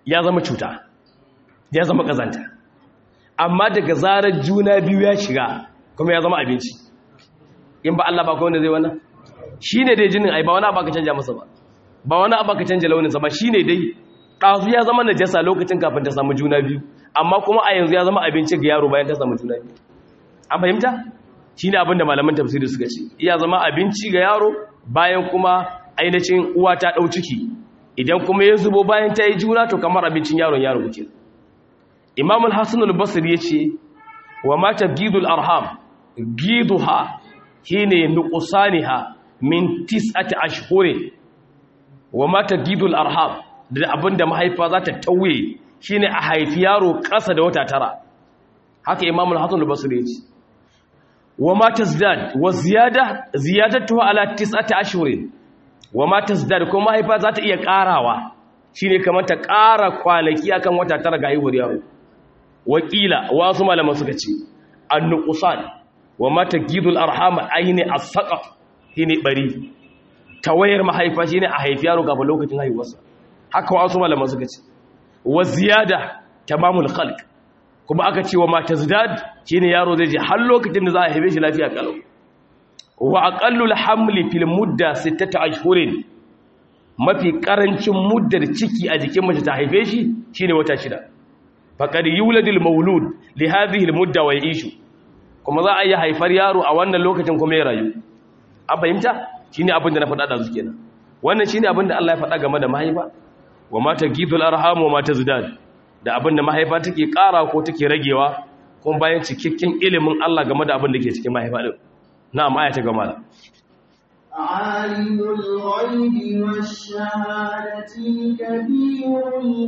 ya zama cuta ya zama kazanta amma daga zarar juna biyu ya shiga kuma ya zama abinci in ba Allah ba ko wanda zai wannan shine dai jinin ai ba wani abu ka canja masa ba ba wani abu ka canja launin sa ba shine dai ɗazu ya zama najasa lokacin kafin ta samu juna biyu amma kuma a yanzu ya zama abinci ga yaro bayan ta samu juna biyu an fahimta shi ne abinda malaman tafsiri suka ce iya zama abinci ga yaro bayan kuma ainihin uwa ta ɗau ciki idan kuma ya zubo bayan ta yi juna to kamar abincin yaron yaro kuke imam al-hassan al-basri ya ce wa mata gidul arham giduha shine nuqsaniha min tis'ati ashhurin wa mata gidul arham da abinda mahaifa za ta tauye shine a haifi yaro ƙasa da wata tara haka imam al-hassan al-basri ya ce wa ma tazdad wa ziyada ziyadatuha ala tis'ati ashhurin wa ma tazdad kuma mahaifa za ta iya karawa shine kamar ta kara kwanaki akan wata tara ga haihuwar yaro wakila wasu malaman suka ce an-nuqsan wa ma tagidul arham ayni as-saqaf shine bari tawayar mahaifa shine a haifi yaro gaba lokacin haihuwarsa haka wasu malaman suka ce wa ziyada tamamul khalq kuma aka ce wa mata zidad shi ne yaro zai je har lokacin da za a haife shi lafiya kalau wa aqallul hamli fil mudda sittata ashhurin mafi karancin muddar ciki a jikin mace ta haife shi shine wata shida faqad yuladul mawlud li hadhihi al mudda wa yishu kuma za a yi haifar yaro a wannan lokacin kuma ya rayu an fahimta shine abin da na faɗa da su kenan wannan shine abin da Allah ya faɗa game da mahaifa wa mata gidul arham wa mata zidad da abin da mahaifa take ƙara ko take ragewa kuma bayan cikakken ilimin Allah game da abin da ke cikin mahaifa din na'am aya ta gama da عالم الغيب والشهادة الكبير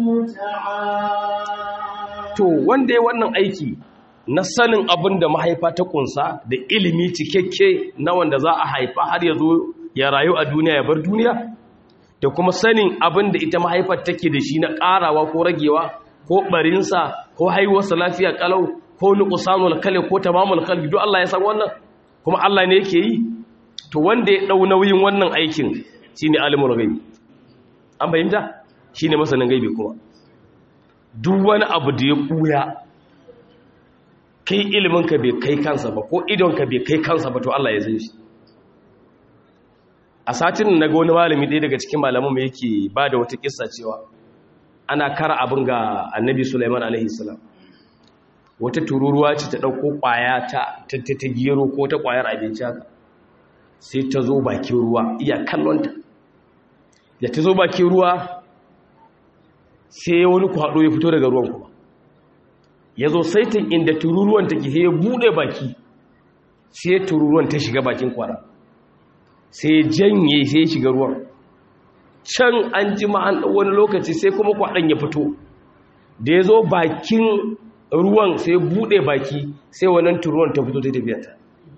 المتعال to wanda ya wannan aiki na sanin abin da mahaifa ta kunsa da ilimi cikakke na wanda za a haifa har ya zo ya rayu a duniya ya bar duniya da kuma sanin abin da ita mahaifar take da shi na ƙarawa ko ragewa ko barinsa ko haihuwarsa lafiya kalau ko nuqsanul kale ko tamamul qalbi duk Allah ya san wannan kuma Allah ne yake yi to wanda ya dau nauyin wannan aikin shine alimul gaibi an bayyana shine masanin gaibi kuma duk wani abu da ya buya kai ilimin ka bai kai kansa ba ko idon ka bai kai kansa ba to Allah ya san shi a satin na ga wani malami ɗaya daga cikin malaman mu yake ba da wata kissa cewa ana kara abin ga annabi Sulaiman alaihi salam wata tururuwa ce ta ɗauko ƙwaya ta ta gero ko ta ƙwayar abinci haka sai ta zo bakin ruwa iya kallonta da ta zo bakin ruwa sai wani kwaɗo ya fito daga ruwan kuma ya zo saitin inda tururuwan take sai ya buɗe baki sai tururuwan ta shiga bakin kwara sai ya janye sai ya shiga ruwan can an ji ma'an wani lokaci sai kuma kwaɗon ya fito da ya zo bakin ruwan sai ya buɗe baki sai wannan turuwan ta fito ta tafiyata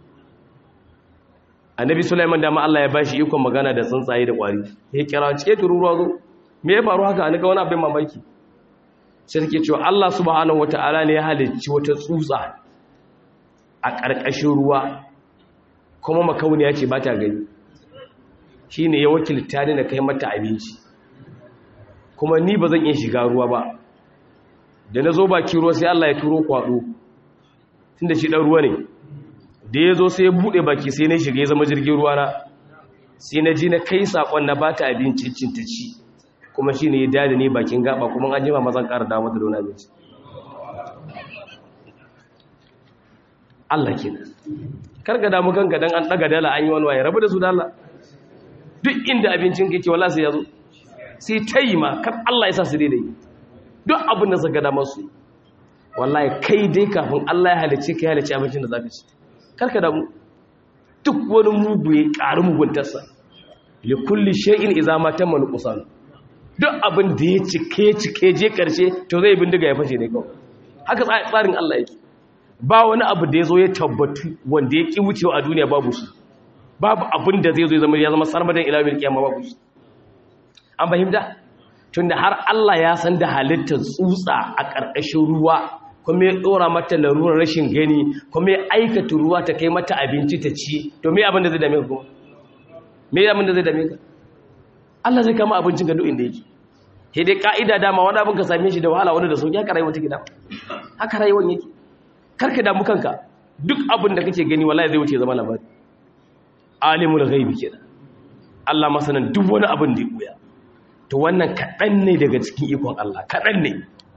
annabi sulaiman dama Allah ya bashi ikon magana da tsuntsaye da ƙwari ya kira cike tururuwa zo me ya faru haka ga wani abin mamaki sai take cewa Allah subhanahu wataala ne ya halicci wata tsutsa a ƙarƙashin ruwa kuma makauniya ce ba ta gani shine ya wakilta ni na kai mata abinci kuma ni ba zan iya shiga ruwa ba da na zo baki ruwa sai Allah ya turo kwaɗo tunda shi ɗan ruwa ne da ya zo sai ya buɗe baki sai na shiga ya zama jirgin ruwa na sai na ji na kai saƙon na ba ta abinci cinta ci kuma shi ne ya dada ne bakin gaba kuma an jima mazan ƙara damar da dona abinci Allah ke karga damu kanka don an ɗaga dala an yi wani waye rabu da su dala duk inda abincin kake wala sai ya zo sai ta yi ma kan Allah ya sa su daidai duk abin da suka damar su wallahi kai dai kafin Allah ya halice ka ya halice abincin da za ka ci karka damu duk wani mugu ya ƙari muguntarsa li kulli shay'in idza ma tamma nuqsan duk abin da ya cike cike je karshe to zai bindiga ya fashe ne kawai haka tsarin Allah yake ba wani abu da yazo ya tabbatu wanda ya ki wucewa a duniya babu shi babu abin da zai zo ya zama ya zama sarmadan ila bil kiyama babu shi an fahimta tunda har Allah ya san da halittar tsutsa a ƙarƙashin ruwa kuma ya ɗora mata larurar rashin gani kuma ya aikata ruwa ta kai mata abinci ta ci to me abin da zai dame ka kuma me abin da zai dame ka Allah zai kama abincin ka duk inda yake sai dai ka'ida dama wani abin ka same shi da wahala wani da sauki haka rayuwa take da haka rayuwar yake karka damu kanka duk abin da kake gani wallahi zai wuce zama labari alimul ghaibi kenan Allah masanan duk wani abin da ya buya to wannan kaɗan ne daga cikin ikon Allah kaɗan ne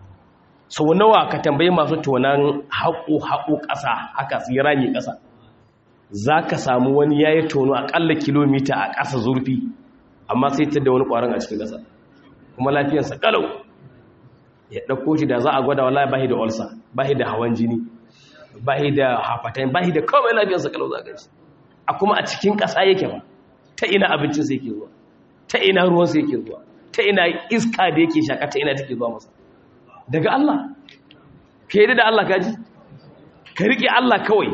sau nawa ka tambayi masu tonan haƙo haƙo ƙasa haka su yi rami ƙasa za ka samu wani ya yi tono aƙalla kilomita a ƙasa zurfi amma sai ta da wani ƙwaron a cikin ƙasa kuma lafiyarsa ƙalau ya ɗauko shi da za a gwada wala bahi da olsa bahi da hawan jini bahi da hafatain bahi da kawai lafiyarsa ƙalau za a a kuma a cikin ƙasa yake ba ta ina abincinsa yake zuwa ta ina ruwansa yake zuwa ta ina iska da yake shaka ta ina take zuwa masa daga Allah ka yi da Allah kaji ka riƙe Allah kawai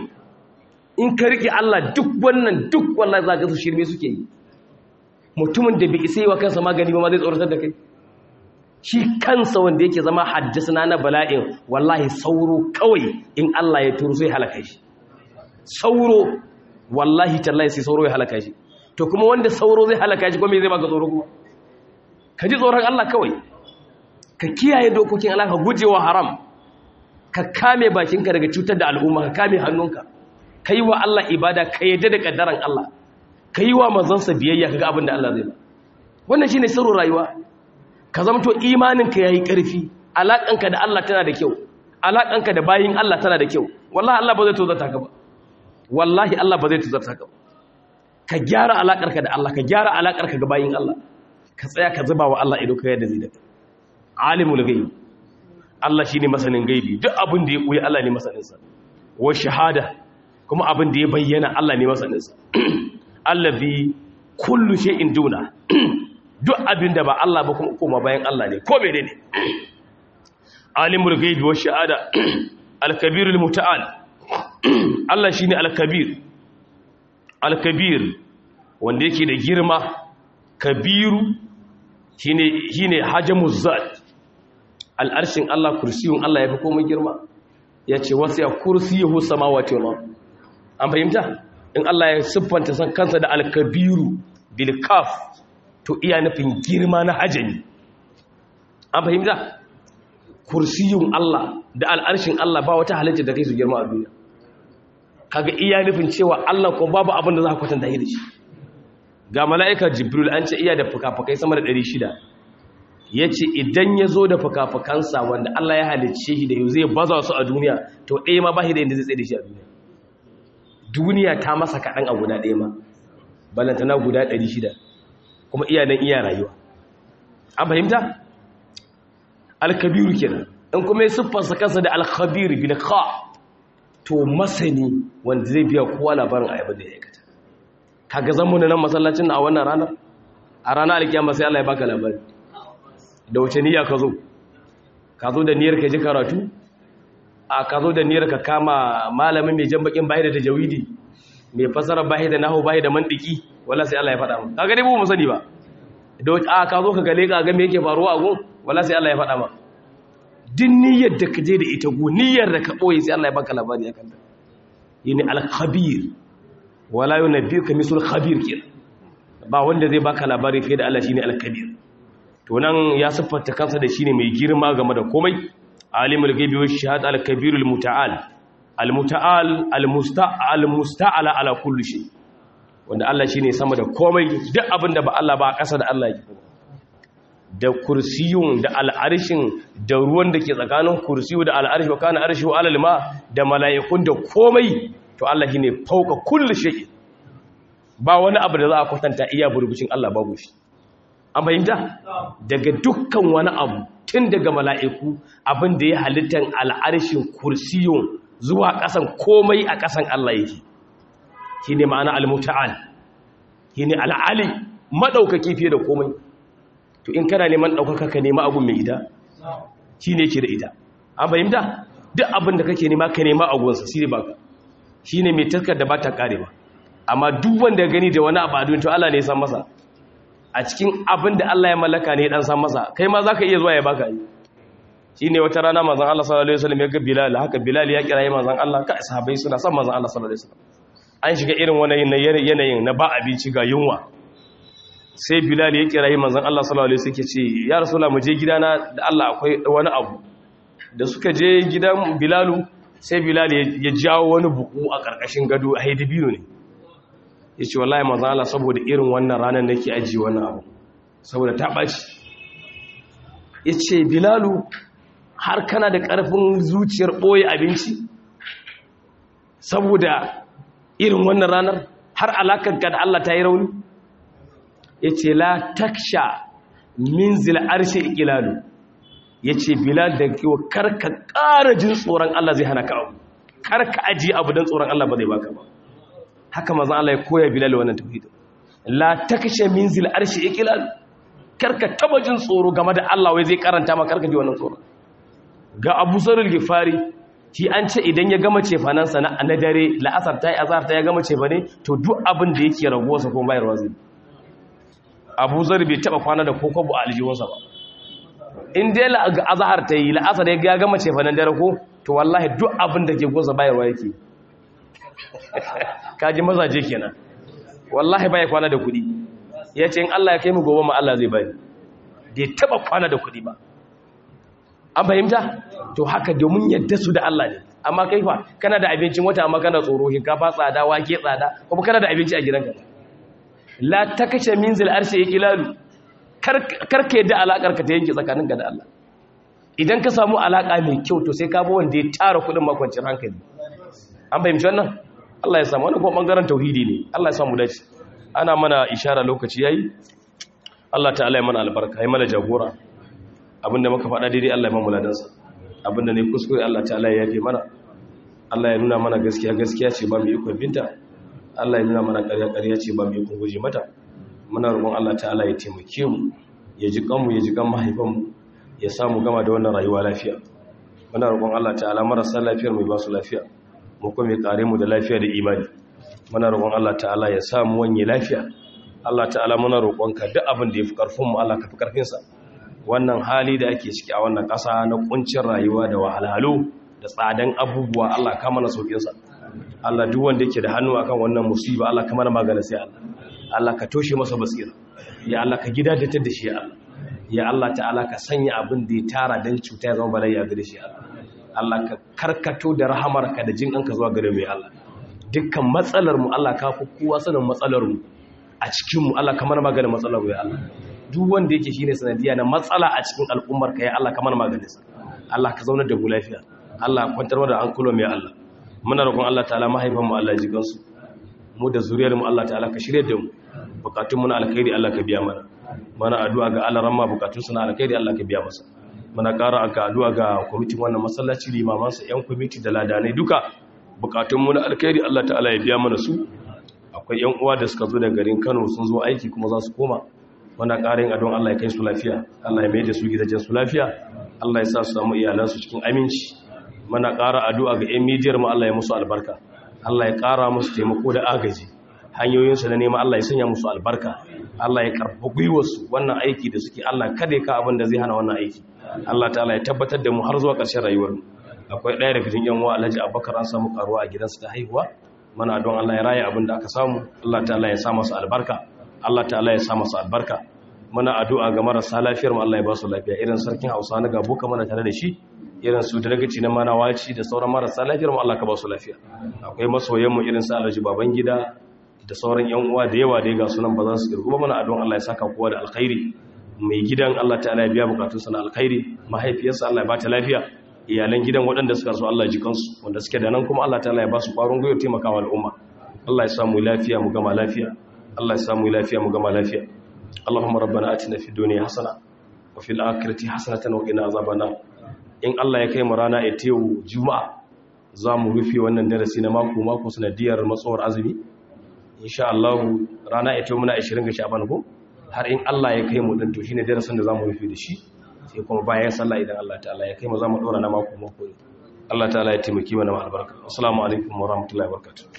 in ka riƙe Allah duk wannan duk wallahi za ka su shirme suke yi mutumin da bai isa yi wa kansa magani ba ma zai tsoratar da kai shi kansa wanda yake zama haddasa na bala'in wallahi sauro kawai in Allah ya turu sai halaka shi sauro wallahi tallahi sai sauro ya halaka shi to kuma wanda sauro zai halaka shi kuma me zai baka tsoro kuma ka ji tsoron Allah kawai ka kiyaye dokokin Allah ka gujewa haram ka kame bakinka daga cutar da al'umma ka kame hannunka ka yi wa Allah ibada ka yadda da kaddaran Allah ka yi wa manzansa biyayya ka ga abin da Allah zai ba wannan shine sirrin rayuwa ka zamto imaninka yayi ƙarfi alaƙanka da Allah tana da kyau alaƙanka da bayin Allah tana da kyau wallahi Allah ba zai tozarta ka ba wallahi Allah ba zai tozarta ka ba ka gyara alaƙarka da Allah ka gyara alaƙarka ga bayin Allah ka tsaya ka zuba wa Allah ido ka yadda zai da alimul ghaib Allah shine masanin gaibi duk abin da ya koyi Allah ne masanin sa wa shahada kuma abin da ya bayyana Allah ne masanin sa allazi kullu shay'in duna duk abin da ba Allah ba kuma koma bayan Allah ne ko mene ne alimul ghaibi wa shahada al-kabirul muta'al Allah shine al-kabir al-kabir wanda yake da girma kabiru shine shine hajamuz zat al-arshin Allah kursiyun Allah yafi komai girma yace wasiya kursiyuhu samawati wal ard an fahimta in Allah ya siffanta san kansa da al-kabiru bil kaf to iya nufin girma na hajami an fahimta kursiyun Allah da al'arshin Allah ba wata halitta da kai su girma a duniya kaga iya nufin cewa Allah ko babu abin da za ka kwatanta da shi ga mala'ika jibril an ce iya da fuka-fukai sama da 600 ya ce idan ya zo da fuka-fukansa wanda Allah ya halicce shi da yau zai baza su a duniya to ɗaya ma ba shi da yadda zai tsaye da shi a duniya duniya ta masa kaɗan a guda ɗaya ma balantana guda 600 kuma iya nan iya rayuwa an fahimta alkabiru kenan in kuma ya siffarsa kansa da alkhabir bil kha to masani wanda zai biya kowa labarin ayabar da ya aikata kaga zan mun nan masallacin na a wannan ranar a ranar alkiyama sai Allah ya baka labari da wace niyya ka zo ka zo da niyyar ka ji karatu a ka zo da niyyar ka kama malamin mai jan bakin bai da tajawidi mai fasara bai da nahwu bai da mantiki wala sai Allah ya faɗa mu kaga dai mu sani ba da a ka zo ka gale ka ga me yake faruwa a gun wala sai Allah ya faɗa ma din niyyar da ka je da ita gu niyyar da ka boye sai Allah ya baka labari akan ta yini al-khabir wala yunabbiuka misul khabir kin ba wanda zai baka labari fiye da Allah shine al-kabir to nan ya siffanta kansa da shine mai girma game da komai alimul ghaibi wash shahada al-kabir al-muta'al al-muta'al al-musta'al musta'ala ala kulli shay wanda Allah shine sama da komai duk abin da ba Allah ba a ƙasa da Allah yake da kursiyun da al'arshin da ruwan da ke tsakanin kursiyu da al'arshi wa kana arshihu alal ma da mala'ikun da komai to Allah shine fauka kulli shay ba wani abu da za a kwatanta iya burbucin Allah babu shi an fahimta daga dukkan wani abu tun daga mala'iku abin da ya halittar al'arshin kursiyun zuwa ƙasan komai a ƙasan Allah yake shi ne ma'ana al-muta'al shi ne al'ali maɗaukaki fiye da komai to in kana neman ɗaukaka ka nema abu mai ita shi ne ke da ita an fahimta duk abin da kake nema ka nema agunsa shi ne baka shi ne mai taskar da ba ta ƙare ba amma duk wanda gani da wani abu a duniya to Allah ne ya san masa a cikin abin da Allah ya mallaka ne dan san masa kai ma zaka iya zuwa ya baka yi shine wata rana manzon Allah sallallahu alaihi wasallam ya ga Bilal haka Bilal ya kira manzon Allah ka sahabbai suna son manzon Allah sallallahu alaihi wasallam an shiga irin wani yanayin na ba abinci ga yunwa sai bilal ya kira yi manzan Allah sallallahu alaihi suke ce ya rasulullah mu je gidana da Allah akwai wani abu da suka je gidan bilalu sai bilal ya jawo wani buku a karkashin gado a haidibino ne ya ce wallahi manzan Allah saboda irin wannan ranar nake ajiye wannan abu saboda ta ɓaci ya ce bilalu har kana da ƙarfin zuciyar ɓoye abinci saboda irin wannan ranar har alakarka da Allah ta yi rauni ya ce la taksha min zil'arshe ikilalu ya ce bilal da kewa karka ƙara jin tsoron Allah zai hana ka abu karka aji abu don tsoron Allah ba zai baka ba haka mazan Allah ya koya bilal wannan tauhidin la taksha min zil'arshe ikilalu karka taba jin tsoro game da Allah wai zai karanta ma karka ji wannan tsoro ga Abu Zarul Gifari shi an ce idan ya gama cefanansa na na dare la'asar ta yi azhar ta ya gama cefane to duk abin da yake ragowarsa ko bayarwa zai Abu Zar bai taba kwana da kokobo a aljihunsa ba in dai azhar ta yi la'asar ya gama cefanen dare ko to wallahi duk abin da ke gosa bayarwa yake kaji mazaje kenan wallahi bai kwana da kuɗi ya ce in Allah ya kai mu gobe ma Allah zai bani bai taba kwana da kuɗi ba an fahimta to haka domin yadda su da Allah ne amma kai fa kana da abincin wata amma kana tsoro shinkafa tsada wake tsada kuma kana da abinci a gidanka la takashe min zil arshi ikilalu karka yadda alakar ka ta yanke tsakaninka da Allah idan ka samu alaka mai kyau to sai ka bi wanda ya tara kuɗin makwancin hankali an fahimci wannan Allah ya samu wannan kuma bangaren tauhidi ne Allah ya samu dace ana mana ishara lokaci yayi Allah ta'ala ya mana albarka ya mana jagora abinda muka faɗa daidai Allah ya mamu ladansa abinda ne kuskure Allah ta'ala ya yafe mana Allah ya nuna mana gaskiya gaskiya ce ba mu ikon binta Allah ya nuna mana ƙarya ƙarya ce ba mu ikon guje mata muna roƙon Allah ta'ala ya taimake mu ya ji kanmu ya ji kan mahaifanmu ya samu gama da wannan rayuwa lafiya muna roƙon Allah ta'ala marasa lafiyar mu ba su lafiya mu kuma ya kare mu da lafiya da imani muna roƙon Allah ta'ala ya samu wanye lafiya Allah ta'ala muna roƙonka duk abin da ya fi ƙarfinmu Allah ka fi ƙarfinsa wannan hali da ake ciki a wannan ƙasa na ƙuncin rayuwa da wahalhalu da tsadan abubuwa Allah ka mana sauƙinsa Allah duk wanda yake da hannu akan wannan musiba Allah ka mana magana sai Allah Allah ka toshe masa basira ya Allah ka gidajatar da shi ya Allah ya Allah ta'ala ka sanya abin da ya tara dan cuta ya zama bala'i a gare shi Allah Allah ka karkato da rahamarka da jin ka zuwa gare mu ya Allah dukkan matsalar mu Allah ka fi kowa sanin matsalar mu a cikin mu Allah ka mana magana matsalar mu ya Allah duk wanda yake shine sanadiya na matsala a cikin al'ummar ka ya Allah ka mana maganin sa Allah ka zaunar da mu lafiya Allah kwantar da hankulo mai Allah muna roƙon Allah ta'ala mahaifan mu Allah jigan su mu da zuriyar mu Allah ta'ala ka shirye da mu bukatun mu na alkhairi Allah ka biya mana mana addu'a ga Allah ramma bukatun su na alkhairi Allah ka biya masa muna ƙara aka addu'a ga kwamitin wannan masallaci limaman sa yan kwamiti da ladanai duka bukatun mu na alkhairi Allah ta'ala ya biya mana su akwai yan uwa da suka zo daga garin Kano sun zo aiki kuma za su koma muna ƙarin adon Allah ya kai su lafiya Allah ya mai da su gidajen su lafiya Allah ya sa su samu iyalansu cikin aminci muna ƙara addu'a ga ƴan midiyar mu Allah ya musu albarka Allah ya ƙara musu taimako da agaji hanyoyinsu na nema Allah ya sanya musu albarka Allah ya karɓi gwiwarsu wannan aiki da suke Allah kada ya ka abin da zai hana wannan aiki Allah ta'ala ya tabbatar da mu har zuwa ƙarshen rayuwar mu akwai ɗaya daga cikin yan uwa Alhaji Abubakar an samu karuwa a gidansa ta haihuwa muna don Allah ya raya abin da aka samu Allah ta'ala ya sa masa albarka Allah ta'ala ya sa masa albarka muna addu'a ga marasa lafiyar mu Allah ya ba su lafiya irin sarkin Hausa na gabo ka mana tare da shi irin su da dagaci na manawaci da sauran marasa lafiyar mu Allah ka ba su lafiya akwai masoyan mu irin su Alhaji Babangida da sauran yan uwa da yawa da ga sunan ba za su kirgu ba muna addu'a Allah ya saka kowa da alkhairi mai gidan Allah ta'ala ya biya bukatun sa na alkhairi mahaifiyarsa Allah ya ba ta lafiya iyalan gidan waɗanda suka so Allah ji kansu wanda suke da nan kuma Allah ta'ala ya ba su ƙwarin gwiwa taimakawa al'umma Allah ya samu lafiya mu gama lafiya Allah ya samu lafiya mu gama lafiya اللهم ربنا آتنا في الدنيا حسنة وفي الآخرة حسنة وقنا عذاب النار in Allah ya kai mu rana ita yau juma'a za mu rufe wannan darasi na mako mako sanadiyar matsawar azumi insha Allah rana ita muna 20 ga Sha'ban ko har in Allah ya kai mu din to shine darasin da zamu rufe da shi sai kuma bayan sallah idan Allah ta'ala ya kai mu za mu dora na mako mako Allah ta'ala ya taimaki mana albarka assalamu alaikum wa rahmatullahi wa barakatuh